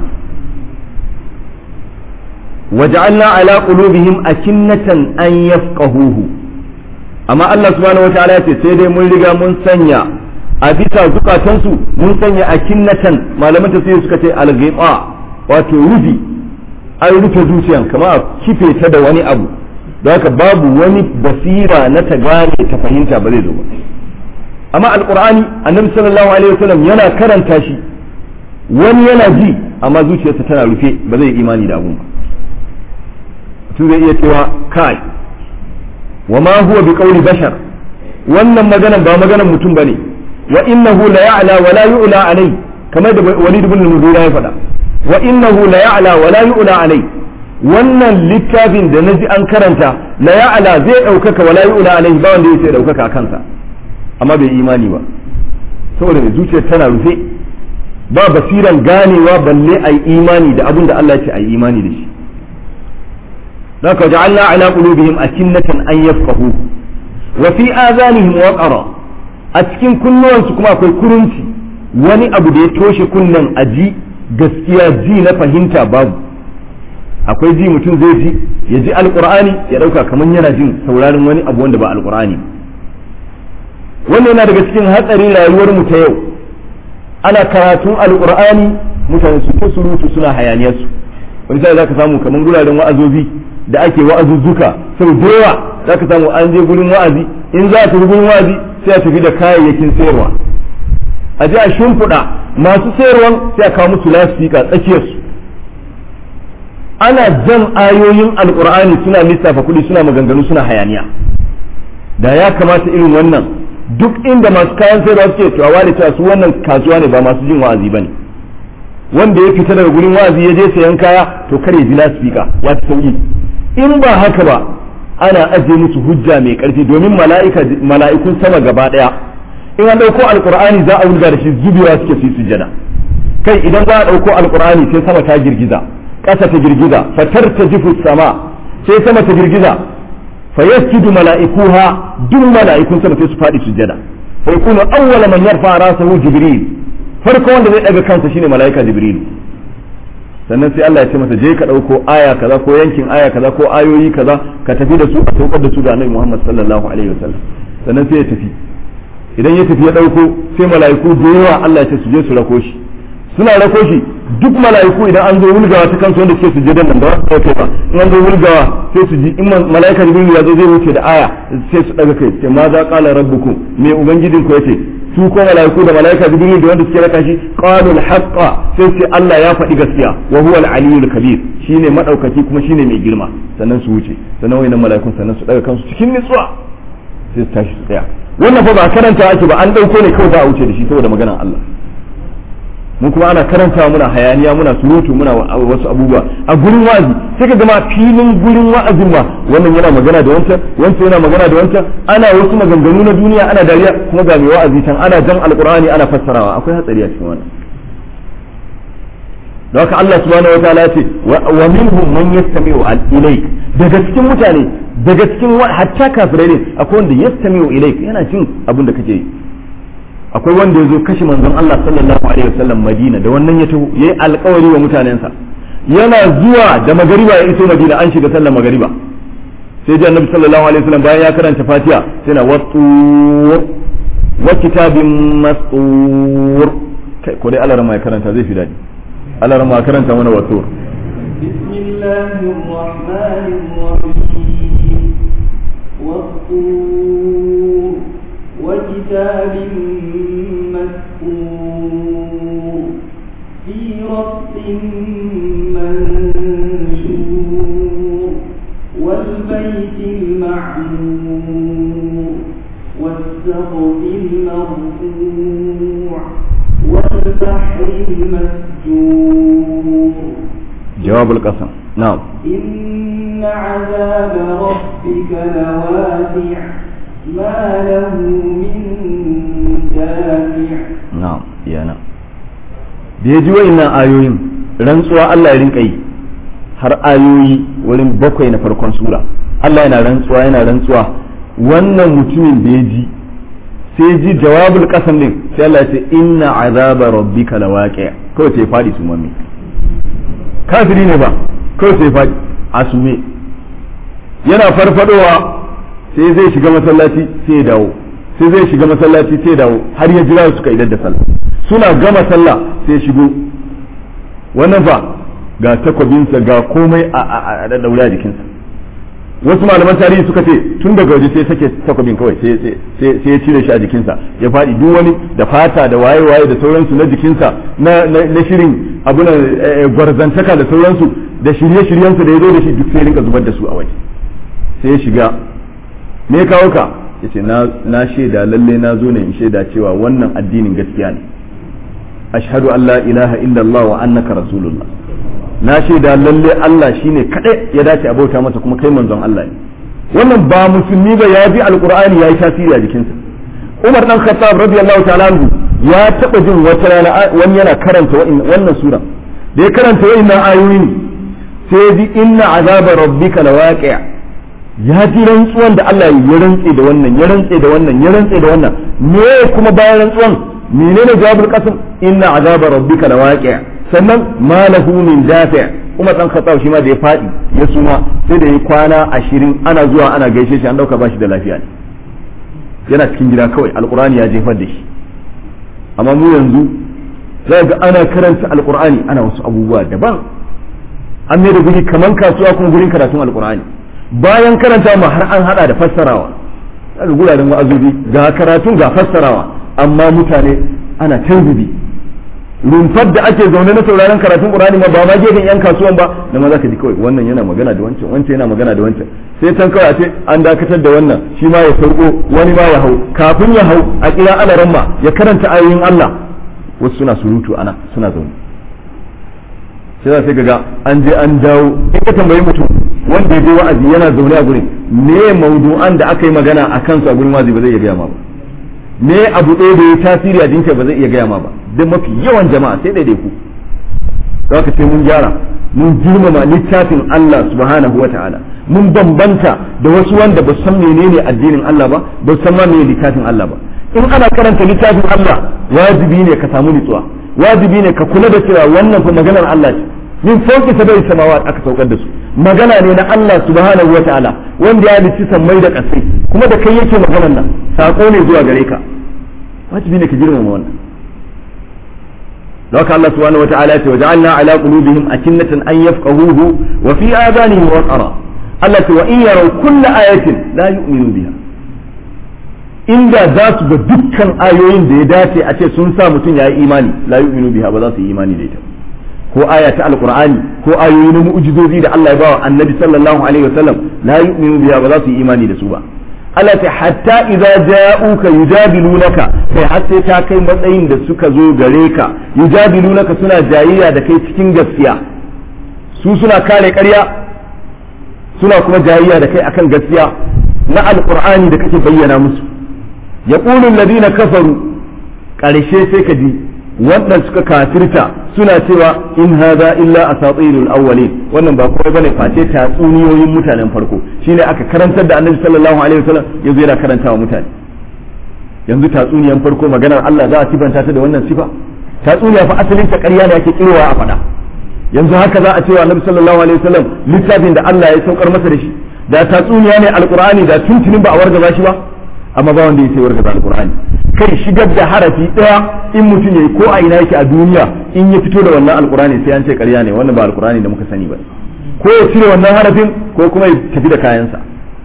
waja'alna ala qulubihim akinnatan an yafqahuhu amma Allah subhanahu wa ta'ala ya ce sai dai mun riga mun sanya a bisa zukatansu mun sanya a kinnatan malaman tafsiri suka ce algaiba wato rufi an rufe zuciyan kama a kife ta da wani abu don haka babu wani basira na ta gane ta fahimta ba zai zo ba amma alqur'ani annabi sallallahu alaihi wasallam yana karanta shi wani yana ji amma zuciyarsa tana rufe ba zai imani da abun ba mutum zai iya cewa kai wa ma huwa bi qawli bashar wannan maganan ba maganan mutum bane wa innahu la ya'la wa la yu'la alai kamar da Walid ibn Mughira ya faɗa wa innahu la ya'la wa la yu'la alai wannan littafin da naji an karanta la ya'la zai daukaka wa la yu'la alai ba wanda yake daukaka a kansa amma bai imani ba saboda mai zuciyar tana rufe ba basiran ganewa balle ai imani da abin da Allah ya ce ai imani da shi ذاك جعلنا على قلوبهم أكنة أن يفقهوه وفي آذانهم وقرا a cikin kunnuwansu kuma akwai kurunci wani abu da ya toshe kunnen a ji gaskiya ji na fahimta babu akwai ji mutum zai ji ya ji alkur'ani ya dauka kamar yana jin sauraron wani abu wanda ba alkur'ani wannan yana daga cikin hatsarin rayuwar mu ta yau ana karatun alkur'ani mutane su ta surutu suna hayaniyarsu wani sai zaka samu kamar guraren wa'azozi da ake wa'azuzzuka sau da yawa zaka samu an je gurin wa'azi in za ta gurin wa'azi sai a tafi da kayayyakin sayarwa a ji a shimfiɗa masu sayarwan sai a kawo musu lasifika tsakiyarsu ana jan ayoyin alkur'ani suna lissafa kuɗi suna maganganu suna hayaniya da ya kamata irin wannan duk inda masu kayan sayarwa suke to a ware cewa su wannan kasuwa ne ba masu jin wa'azi bane wanda ya fita daga gurin wa'azi ya je sayan kaya to kar ya ji lasifika ya ci sauki in ba haka ba ana ajiye musu hujja mai karfi domin mala'ikun sama gaba daya in an dauko alqur'ani za a wulga da shi zubewa suke su sujada kai idan za a dauko alqur'ani sai sama ta girgiza ƙasa ta girgiza fatar ta jifu sama sai sama ta girgiza fa yasjudu mala'ikuha duk mala'ikun sama sai su fadi sujada fa yakunu awwala man yarfa rasahu jibril farko wanda zai daga kansa shine mala'ika jibril sannan sai Allah ya ce masa je ka ɗauko aya kaza ko yankin aya kaza ko ayoyi kaza ka tafi da su a saukar da su ga Annabi Muhammad sallallahu alaihi wasallam sannan sai ya tafi idan ya tafi ya ɗauko sai mala'iku da yawa Allah ya ce su je su rako shi suna rako shi duk mala'iku idan an zo wulgawa ta kansu wanda suke sujudan nan ba za su ba in an zo wulgawa sai su ji in mala'ika jibril ya zo zai wuce da aya sai su daga kai sai ma za qala rabbukum me ubangijin ku yace su ko mala'iku da mala'ika jibril da wanda suke raka shi qalu al-haqqa sai sai Allah ya faɗi gaskiya wa huwa al-aliyyul kabir shine madaukaki kuma shine mai girma sannan su wuce sannan wayannan mala'ikun sannan su daga kansu cikin nutsuwa sai su tashi su tsaya wannan fa ba karanta ake ba an dauko ne kawai za a wuce da shi saboda maganar Allah mu kuma ana karantawa muna hayaniya muna surutu muna wasu abubuwa a gurin wa'azi sai ka gama filin gurin wa'azin ma wannan yana magana da wancan wancan yana magana da wancan ana wasu maganganu na duniya ana dariya kuma ga mai wa'azi can ana jan alqur'ani ana fassarawa akwai hatsari a cikin wannan da haka Allah subhanahu wataala ya ce wa minhum man yastami'u ilayk daga cikin mutane daga cikin hatta kafirai ne akwai wanda yastami'u ilayk yana jin abin da kake yi akwai wanda ya zo kashe manzon Allah sallallahu alaihi wasallam Madina da wannan ya taho yayi alƙawari wa mutanensa yana zuwa da magariba ya iso Madina an shiga sallar magariba sai ji annabi sallallahu alaihi wasallam bayan ya karanta Fatiha sai na wattur wa kitabin mastur kai ko dai Allah ya karanta zai fi dadi Allah ya karanta mana wattur بسم الله الرحمن الرحيم مسطور وكتاب مسطور في رق منشور والبيت المعمور والسقف المرفوع والبحر المسجور جواب القسم نعم إن عذاب ربك لواسع ما له من دافع na'am yana da ya ji wa'innan ayoyin rantsuwa Allah ya rinka yi har ayoyi wurin bakwai na farkon sura Allah yana rantsuwa yana rantsuwa wannan mutumin da ya ji sai ji jawabul qasam din sai Allah ya ce inna azaba rabbika lawaqi kawai sai fadi su mami kafiri ne ba kawai sai fadi asume yana farfadowa sai zai shiga masallaci sai ya dawo sai zai shiga masallaci sai ya dawo har ya jira suka idar da sallah suna gama sallah sai ya shigo wannan fa ga takwabinsa ga komai a da daure a jikinsa wasu malaman tarihi suka ce tun daga waje sai sake takwabin kawai sai ya cire shi a jikinsa ya faɗi duk wani da fata da waye waye da sauransu na jikinsa na shirin abu na gwarzantaka da sauransu da shirye-shiryensa da ya zo da shi duk sai rinka zubar da su a waje sai ya shiga me kawo ka yace na na shaida lalle na zo ne in shaida cewa wannan addinin gaskiya ne ashhadu an la ilaha illallah wa annaka rasulullah na shaida lalle Allah shine kadai ya dace a bauta masa kuma kai manzon Allah ne wannan ba musulmi ba ya bi alqur'ani yayi tasiri a jikinsa Umar dan Khattab radiyallahu ta'ala anhu ya taba jin wata rana wani yana karanta wannan sura da ya karanta wa'annan ayoyi sai ji inna azaba rabbika lawaqi' ya ji rantsuwan da Allah ya rantse da wannan ya rantse da wannan ya rantse da wannan me kuma bayan rantsuwan menene jawabul qasam inna azaba rabbika lawaqi' sannan ma lahu min dafi' Umar dan Khattab shi ma da ya fadi ya suma sai da ya kwana ashirin ana zuwa ana gaishe shi an dauka bashi da lafiya ne yana cikin gida kawai alqur'ani ya jefar da shi amma mu yanzu za ga ana karanta alqur'ani ana wasu abubuwa daban an mai da guri kaman kasuwa kuma gurin karatun alqur'ani bayan karanta ma har an hada da fassarawa daga guraren wa'azobi ga karatun ga fassarawa amma mutane ana tanzubi rumfar da ake zaune na sauraron karatun qur'ani ma ba ma gefen yan kasuwan ba da ma zaka ji kawai wannan yana magana da wancan wancan yana magana da wancan sai tan kawai a ce an dakatar da wannan shi ma ya sauko wani ma ya hau kafin ya hau a kira alaran ma ya karanta ayoyin Allah wasu suna surutu ana suna zaune sai za ga an je an dawo in ka tambayi mutum wanda ya je wa'azi yana zaune a gurin me maudu'an da aka yi magana a kansu a gurin wa'azi ba zai iya gaya ma ba me abu ɗaya da ya tasiri a jinka ba zai iya gaya ma ba don mafi yawan jama'a sai ɗaiɗai ku za ka ce mun gyara mun girmama littafin Allah subhanahu wa ta'ala mun bambanta da wasu wanda ba san menene addinin Allah ba ba san ma menene littafin Allah ba in ana karanta littafin Allah wajibi ne ka samu nutsuwa wajibi ne ka kula da cewa wannan fa maganar Allah ce min fauki sabai samawa aka saukar da su magana ne na Allah subhanahu wa ta'ala wanda ya halicci sammai da ƙasai kuma da kai yake maganar nan sako ne zuwa gare ka wajibi ne ka girmama wannan لك الله سبحانه وتعالى وجعلنا على قلوبهم أكنة أن يفقهوه وفي آذانهم وقرا التي وإن يروا كل آية لا يؤمنوا بها inda za su ga dukkan ayoyin da ya dace a ce sun sa mutum ya yi imani la yu'minu biha ba za su yi imani da ita ko aya ta alqur'ani ko ayoyi na mu'jizozi da Allah ya bawa annabi sallallahu alaihi wasallam la yu'minu biha ba za su yi imani da su ba Allah ta hatta idza ja'uka yujadilunaka sai har sai ta kai matsayin da suka zo gare ka yujadilunaka suna jayayya da kai cikin gaskiya su suna kare ƙarya suna kuma jayayya da kai akan gaskiya na alqur'ani da kake bayyana musu yaqulu alladhina kafaru ƙarshe sai ka ji wannan suka kafirta suna cewa in hadha illa asatirul awwalin wannan ba komai bane face tatsuniyoyin mutanen farko shine aka karantar da annabi sallallahu alaihi wasallam yazo yana karantawa mutane yanzu tatsuniyan farko maganar Allah za a sifanta ta da wannan sifa tatsuniya fa asalin ta ƙarya ne ake kirwa a faɗa yanzu haka za a cewa annabi sallallahu alaihi wasallam littafin da Allah ya saukar masa da shi da tatsuniya ne alqur'ani da tuntunin ba a wargaza shi ba amma ba wanda ya sai wargaza alqur'ani kai shigar da harafi daya in mutum yayi ko a ina yake a duniya in ya fito da wannan alqur'ani sai an ce ƙarya ne wannan ba alqur'ani da muka sani ba ko ya cire wannan harafin ko kuma ya tafi da kayansa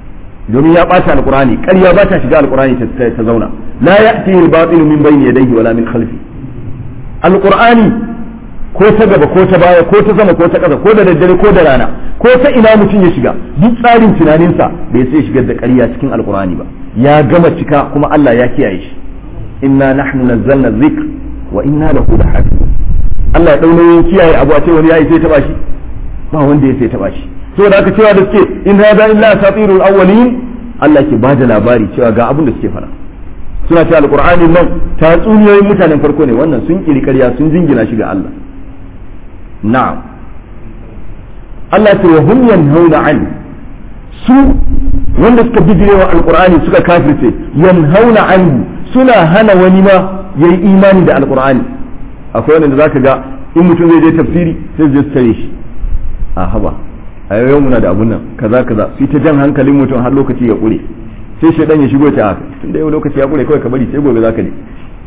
domin ya ɓata alqur'ani ƙarya ba ta shiga alqur'ani ta zauna la ya'tihi al-batil min bayni yadayhi wala min khalfi alqur'ani ko ta gaba ko ta baya ko ta sama ko ta ƙasa ko da daddare ko da rana ko ta ina mutum ya shiga duk tsarin tunaninsa bai sai shigar da ƙarya cikin alqur'ani ba ya gama cika kuma Allah ya kiyaye shi inna nahnu nazzalna dhikr wa inna lahu lahafizun Allah ya dau nauyin kiyaye abu a ce wani yayi sai taba shi ba wanda ya sai taba shi saboda haka cewa da suke in hada illa asatirul awwalin Allah ke bada labari cewa ga abin da suke fara suna cewa alqur'ani nan tatsuniyoyin mutanen farko ne wannan sun kiri ƙarya sun jingina shi ga Allah na'am Allah ya ce hum yanhauna an su wanda suka bijirewa alqur'ani suka kafirce yanhauna anhu suna hana wani ma yayi imani da alqur'ani akwai wanda zaka ga in mutum zai je tafsiri sai zai tare shi a haba a yau muna da abun nan kaza kaza su ta jan hankalin mutum har lokaci ya kure sai shaidan ya shigo ta haka tun da yau lokaci ya kure kawai ka bari sai gobe zaka je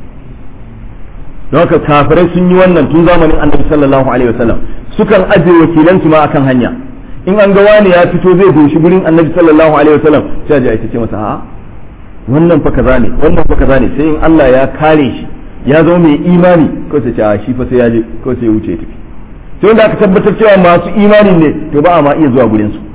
don haka kafirai sun yi wannan tun zamanin annabi sallallahu alaihi wasallam sukan ajiye wakilan su ma akan hanya in an ga wani ya fito zai doshi gurin annabi sallallahu alaihi wasallam sai a je a ce masa a wannan fa kaza ne wannan fa kaza ne sai in Allah ya kare shi ya zama mai imani ko sai ce a shi fa sai ya je ko sai ya wuce ya tafi sai wanda aka tabbatar cewa masu imani ne to ba a ma iya zuwa gurin su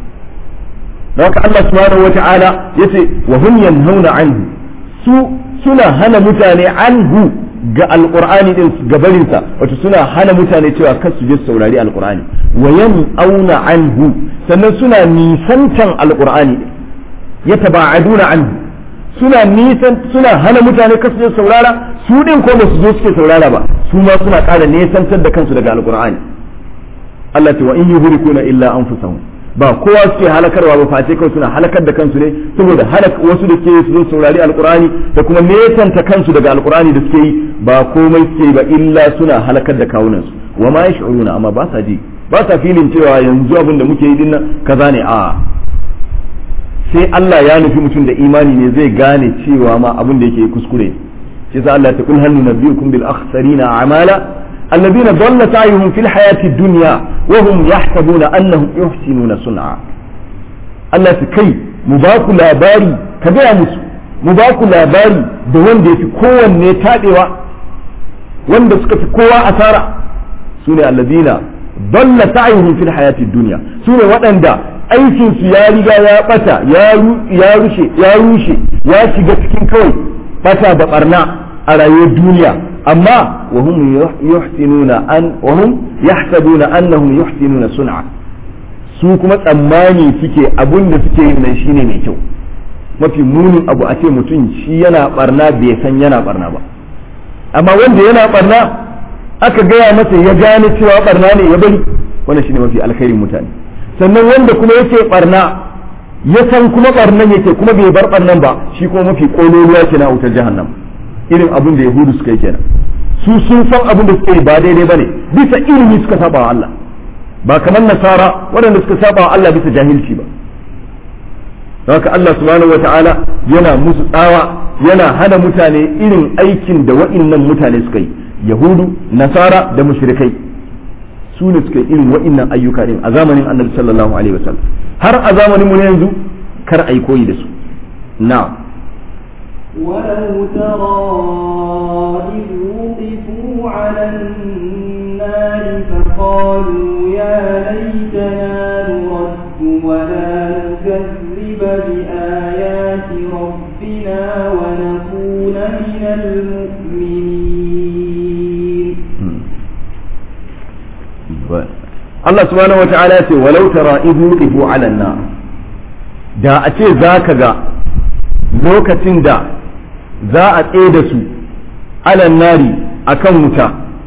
don haka Allah subhanahu wata'ala yace wa hum yanhauna anhu su suna hana mutane anhu ga alqur'ani din gabarin sa wato suna hana mutane cewa kar su je su saurari alqur'ani wa yan'auna anhu sannan suna nisantan alqur'ani yataba'aduna anhu suna nisan suna hana mutane kasu je saurara su din ko ba su zo suke saurara ba su ma suna ƙara nesantar da kansu daga alqur'ani Allah ce wa in yuhrikuna illa anfusahum ba kowa suke halakarwa ba face kawai suna halakar da kansu ne saboda halak wasu da suke su zo saurari alqur'ani da kuma nesanta kansu daga alqur'ani da suke yi ba komai suke yi ba illa suna halakar da kawunansu wa ma yash'uruna amma ba sa ji ba sa filin cewa yanzu abin da muke yi dinnan kaza ne a sai Allah ya nufi mutum da imani ne zai gane cewa ma abin da yake kuskure shi sa Allah ta kul hal nunabbiukum bil akhsarina a'mala alladhina dhalla sa'yuhum fil hayati dunya wa hum yahsabuna annahum yuhsinuna sun'a Allah ta kai mu ba ku labari ka gaya musu mu ba ku labari da wanda yafi kowanne tadewa wanda suka fi kowa asara sune alladhina dhalla sa'yuhum fil hayati dunya sune waɗanda aikinsu ya riga ya bata ya rushe ya rushe ya shiga cikin kawai bata da barna a rayuwar duniya amma wa hum yuhsinuna an wa hum yahsabuna annahum yuhsinuna sun'a su kuma tsammani suke abun da suke yin nan shine mai kyau mafi munin abu a ce mutum shi yana barna bai san yana barna ba amma wanda yana barna aka gaya masa ya gane cewa barna ne ya bari wannan shine mafi alkhairin mutane sannan wanda kuma yake barna ya san kuma barnan yake kuma bai bar barnan ba shi kuma mafi kololuwa ke na wutar jahannam irin abin da yahudu suka yi kenan su sun san abin da suka yi ba daidai bane bisa ilimi suka saba wa Allah ba kamar nasara waɗanda suka saba wa Allah bisa jahilci ba haka Allah subhanahu wata'ala yana musu tsawa yana hana mutane irin aikin da wa'innan mutane suka yi yahudu nasara da mushrikai su ne suka irin wa'innan ayyuka din a zamanin annabi sallallahu alaihi wasallam har a zamanin mu ne yanzu kar a yi koyi da su na ولو ترى إذ وقفوا على النار فقالوا يا ليتنا نرد ولا نكذب بآيات ربنا ونكون من المؤمنين Allah subhanahu wa ta'ala ya ce walau tara idh wuqifu 'ala an-nar da a ce zaka ga lokacin da za a tsaye da su 'ala nari akan wuta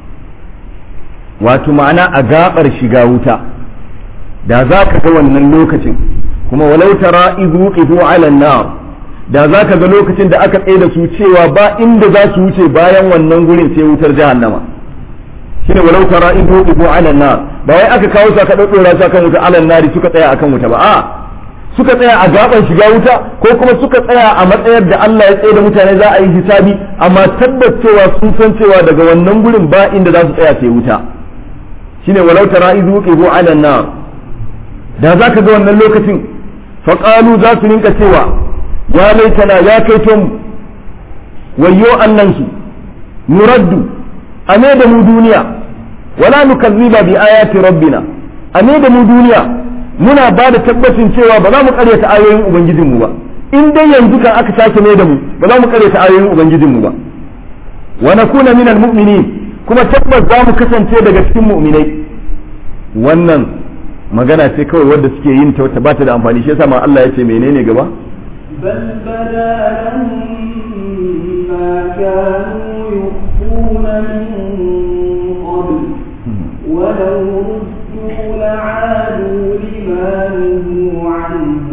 wato ma'ana a gabar shiga wuta da za ka ga wannan lokacin kuma walau tara idh wuqifu 'ala an-nar da za ka ga lokacin da aka tsaye da su cewa ba inda za su wuce bayan wannan gurin sai wutar jahannama shine walau tara in tuqifu ala nar ba wai aka kawo su aka daddora su akan wuta ala nari suka tsaya akan wuta ba a suka tsaya a gaban shiga wuta ko kuma suka tsaya a matsayar da Allah ya tsaye da mutane za a yi hisabi amma tabbacewa sun san cewa daga wannan gurin ba inda za su tsaya sai wuta shine walau tara in tuqifu ala nar da zaka ga wannan lokacin faƙalu za su rinka cewa ya laitana ya kai tom wayyo annansu nuraddu a me da mu duniya wala nukazziba bi ayati rabbina a me da mu duniya muna ba da tabbacin cewa ba za mu karyata ayoyin ubangijinmu ba in dai yanzu kan aka sake mai da mu ba za mu karyata ayoyin ubangijinmu ba wa nakuna minal mu'minin kuma tabbas za mu kasance daga cikin mu'minai wannan magana ce kawai wadda suke yin ta wata bata da amfani shi yasa ma Allah ya ce menene gaba بل بدا لهم ما كانوا يخفون من قبل ولو ردوا لعادوا لما نهوا عنه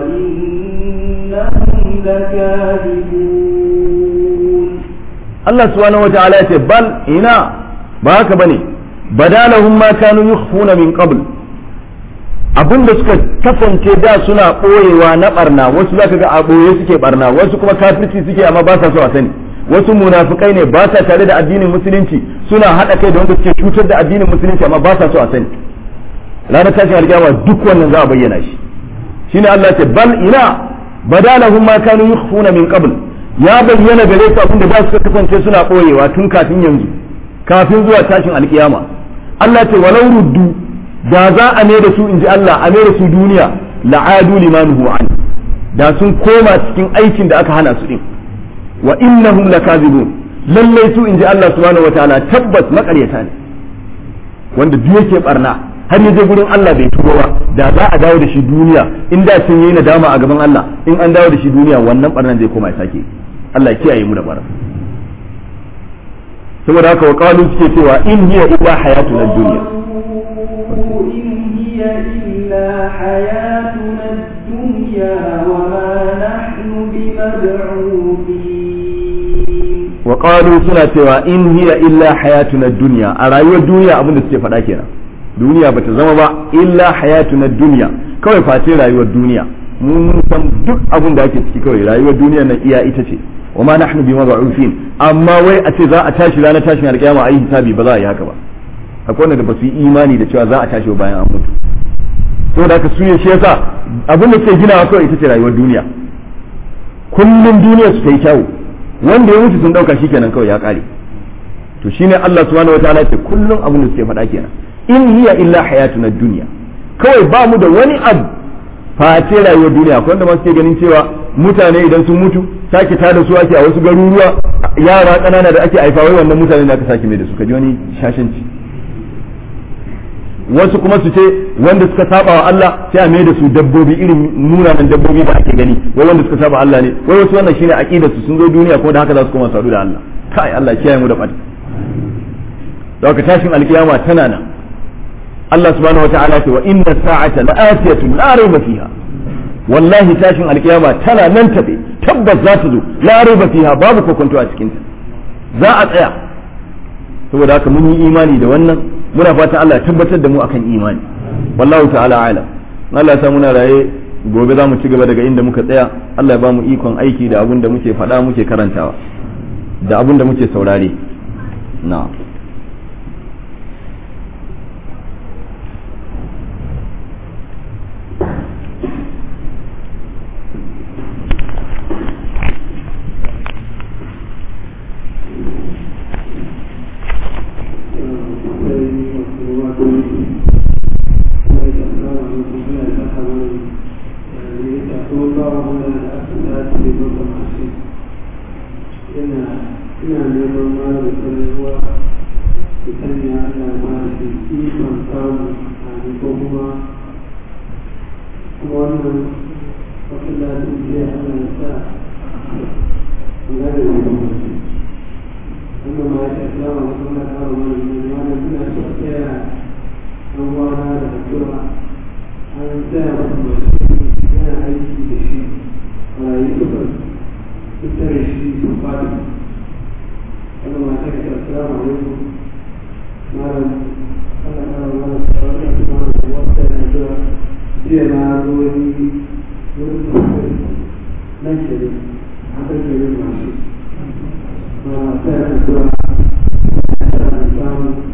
وإنهم لكاذبون Allah subhanahu wa ta'ala ya ce bal ina ba haka bane badalahum ma kanu yukhfuna min qabl abinda suka kasance da suna boyewa na barna wasu zaka ga a boye suke barna wasu kuma kafirci suke amma ba sa so a sani wasu munafikai ne ba sa tare da addinin musulunci suna hada kai da wanda suke cutar da addinin musulunci amma ba sa so a sani ranar tashin alkiyama duk wannan za a bayyana shi shine Allah ya ce bal ina badalahum ma kanu yukhfuna min qabl ya bayyana gare su abinda da suka kasance suna ɓoyewa tun kafin yanzu kafin zuwa tashin alkiyama Allah ce walau ruddu da za a mai da su in ji Allah a mai da su duniya la'adu limanuhu an da sun koma cikin aikin da aka hana su din wa innahum lakazibun lallai su in ji Allah subhanahu wataala tabbas makaryata ne wanda duk yake barna har ya je gurin Allah bai tuba ba da za a dawo da shi duniya in da sun yi nadama a gaban Allah in an dawo da shi duniya wannan barnan zai koma ya sake Allah ya kiyaye mu da bara saboda haka wa qalu suke cewa in hiya illa hayatuna dunya إن هي إلا حياتنا الدنيا وما نحن بمبعوثين wa qalu suna cewa in hiya illa hayatuna dunya a rayuwar duniya abin da suke faɗa kenan duniya bata zama ba illa hayatuna dunya kawai face rayuwar duniya mun san duk abin da ake ciki kawai rayuwar duniya nan iya ita ce wa ma nahnu bi mab'uthin amma wai a ce za a tashi ranar tashin alkiyama a yi hisabi ba za a yi haka ba akwai wanda ba su yi imani da cewa za a tashi bayan an mutu saboda haka su shi yasa abin da suke ginawa kawai ita ce rayuwar duniya kullum duniya su ta yi kyawu wanda ya mutu sun dauka shikenan kawai ya kare to shine Allah subhanahu wataala ce kullum abin da suke faɗa kenan in hiya illa hayatuna dunya kawai ba mu da wani abu face rayuwar duniya akwai wanda ma suke ganin cewa mutane idan sun mutu sake tada su ake a wasu garuruwa yara ƙanana da ake haifa wai wannan mutane da aka sake mai da su kaji wani shashanci wasu kuma su ce wanda suka saba wa Allah sai a mai da su dabbobi irin munanan dabbobi da ake gani wai wanda suka saba Allah ne wai wasu wannan shine aqidar su sun zo duniya kuma da haka za su koma sadu da Allah kai Allah ya kiyaye mu da fadi da haka tashin alkiyama tana nan Allah subhanahu wataala ce wa inna sa'ata la'atiyatun la rayba fiha wallahi tashin alkiyama tana nan tabe tabbas za ta zo la rayba fiha babu kokonto a cikin ta za a tsaya saboda haka mun yi imani da wannan muna fatan Allah ya tabbatar da mu akan imani wallahu ta'ala alam Allah ya sa muna raye gobe za mu ci gaba daga inda muka tsaya Allah ya ba mu ikon aiki da abin da muke faɗa muke karantawa da abin da muke saurare na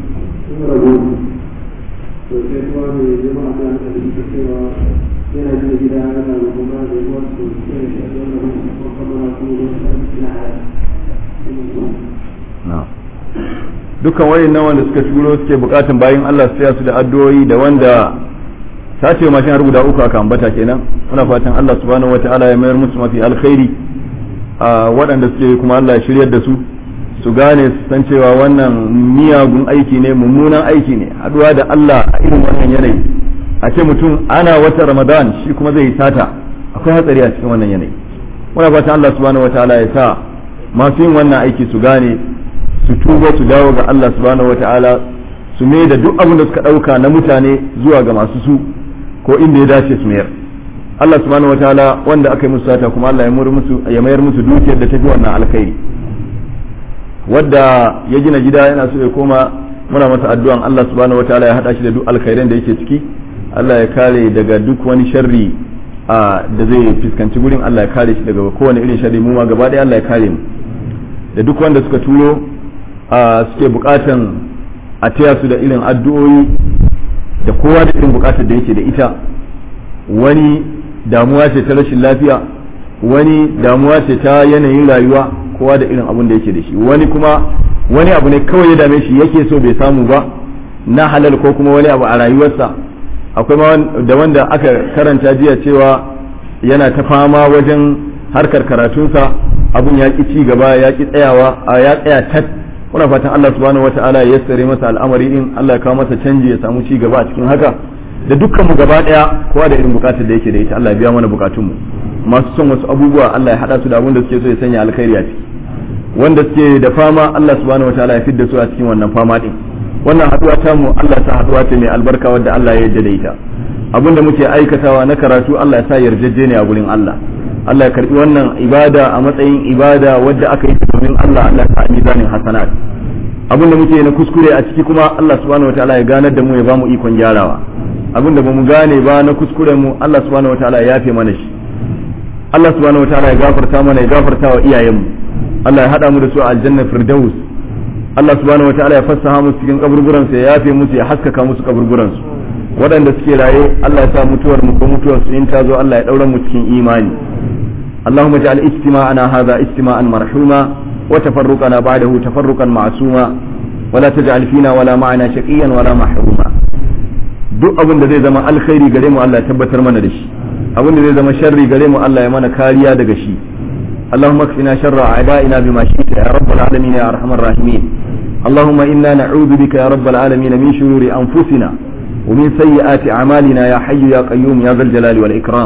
yana gida ana rubuma da wasu sai da wannan ko kuma ko na dukkan wayannan wanda suka turo suke bukatun bayin Allah su taya su da addu'o'i da wanda sace mashin rubuta uku aka ambata kenan muna fatan Allah subhanahu wataala ya mayar musu mafi alkhairi a waɗanda suke kuma Allah ya shiryar da su su gane su san cewa wannan miyagun aiki ne mummunan aiki ne haduwa da Allah a irin wannan yanayi a ce mutum ana wata Ramadan shi kuma zai yi sata akwai hatsari a cikin wannan yanayi muna fatan Allah subhanahu wataala ya sa masu yin wannan aiki su gane su tuba su dawo ga Allah subhanahu wataala su mai da duk abin da suka ɗauka na mutane zuwa ga masu su ko inda ya dace su mayar Allah subhanahu wataala wanda aka yi musu sata kuma Allah ya mayar musu dukiyar da tafi wannan alkhairi wadda ya gina gida yana so ya koma muna masa addu'an Allah subhanahu wataala ya hada shi da duk alkhairan da yake ciki Allah ya kare daga duk wani sharri a da zai fuskanci gurin Allah ya kare shi daga kowane irin sharri mu ma gaba ɗaya Allah ya kare mu da duk wanda suka turo a suke bukatan a taya su da irin addu'o'i da kowa da irin bukatar da yake da ita wani damuwa ce ta rashin lafiya wani damuwa ce ta yanayin rayuwa kowa da irin abun da yake da shi wani kuma wani abu ne kawai ya dame shi yake so bai samu ba na halal ko kuma wani abu a rayuwarsa akwai ma da wanda aka karanta jiya cewa yana ta fama wajen harkar karatunsa abun ya ki ci gaba ya ki tsayawa a ya tsaya tat muna fatan Allah subhanahu wataala ya yassare masa al'amari din Allah ya kawo masa canji ya samu ci gaba a cikin haka da dukkan mu gaba daya kowa da irin bukatar da yake da ita Allah ya biya mana bukatun mu masu son wasu abubuwa Allah ya hada su da abin da suke so ya sanya alkhairi a ciki wanda suke da fama Allah subhanahu wataala ya fidda su a cikin wannan fama din wannan haduwa ta mu Allah ta haduwa ta mai albarka wadda Allah ya yarda da ita abin da muke aikatawa na karatu Allah ya sa yarjejeniya a gurin Allah Allah ya karbi wannan ibada a matsayin ibada wadda aka yi domin Allah Allah ta mizanin hasanat abin da muke na kuskure a ciki kuma Allah subhanahu wataala ya ganar da mu ya bamu ikon gyarawa abin da bamu gane ba na kuskuren mu Allah subhanahu wataala ya yafe mana shi Allah subhanahu wataala ya gafarta mana ya gafarta wa iyayenmu Allah ya hada mu da su a aljanna firdaus Allah subhanahu wataala ya fassaha musu cikin kaburburan su ya yafe musu ya haskaka musu kaburburan su waɗanda suke raye Allah ya sa mutuwar mu ko mutuwar su in ta zo Allah ya daura mu cikin imani اللهم اجعل اجتماعنا هذا اجتماعا مرحوما وتفرقنا بعده تفرقا معصوما ولا تجعل فينا ولا معنا شقيا ولا محروما duk abin da zai zama alkhairi gare mu Allah ya tabbatar mana da shi abin da zai zama sharri gare mu Allah ya mana kariya daga shi اللهم اكفنا شر أعدائنا بما شئت يا رب العالمين يا أرحم الراحمين اللهم إنا نعوذ بك يا رب العالمين من شرور أنفسنا ومن سيئات أعمالنا يا حي يا قيوم يا ذا الجلال والإكرام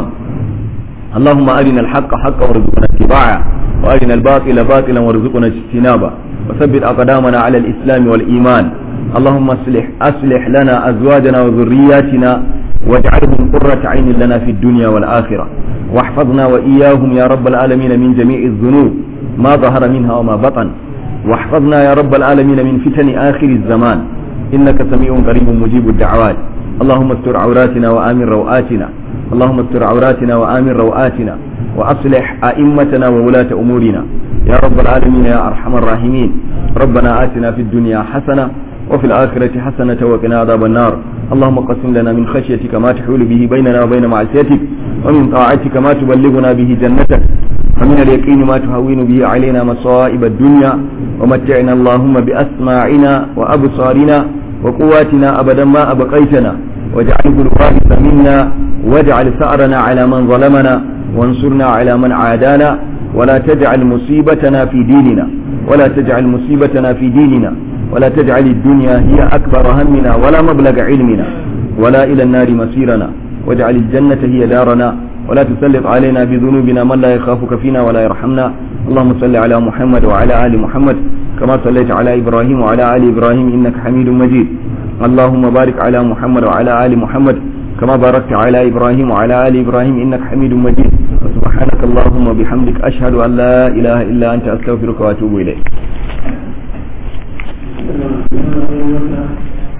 اللهم أرنا الحق حقا وارزقنا اتباعه وأرنا الباطل باطلا وارزقنا اجتنابه وثبت أقدامنا على الإسلام والإيمان اللهم أصلح أصلح لنا أزواجنا وذرياتنا واجعلهم قرة عين لنا في الدنيا والآخرة واحفظنا وإياهم يا رب العالمين من جميع الذنوب ما ظهر منها وما بطن واحفظنا يا رب العالمين من فتن آخر الزمان إنك سميع قريب مجيب الدعوات اللهم استر عوراتنا وآمن روآتنا اللهم استر عوراتنا وآمن روآتنا وأصلح أئمتنا وولاة أمورنا يا رب العالمين يا أرحم الراحمين ربنا آتنا في الدنيا حسنة وفي الآخرة حسنة وقنا عذاب النار اللهم قسم لنا من خشيتك ما تحول به بيننا وبين معصيتك ومن طاعتك ما تبلغنا به جنتك ومن اليقين ما تهون به علينا مصائب الدنيا ومتعنا اللهم بأسماعنا وأبصارنا وقواتنا أبدا ما أبقيتنا واجعله الوارث منا واجعل ثأرنا على من ظلمنا وانصرنا على من عادانا ولا تجعل مصيبتنا في ديننا ولا تجعل مصيبتنا في ديننا ولا تجعل الدنيا هي أكبر همنا ولا مبلغ علمنا ولا إلى النار مصيرنا واجعل الجنة هي دارنا ولا تسلط علينا بذنوبنا من لا يخافك فينا ولا يرحمنا اللهم صل على محمد وعلى آل محمد كما صليت على إبراهيم وعلى آل إبراهيم إنك حميد مجيد اللهم بارك على محمد وعلى آل محمد كما باركت على إبراهيم وعلى آل إبراهيم إنك حميد مجيد سبحانك اللهم وبحمدك أشهد أن لا إله إلا أنت أستغفرك وأتوب إليك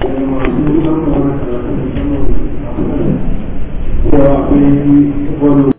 Wa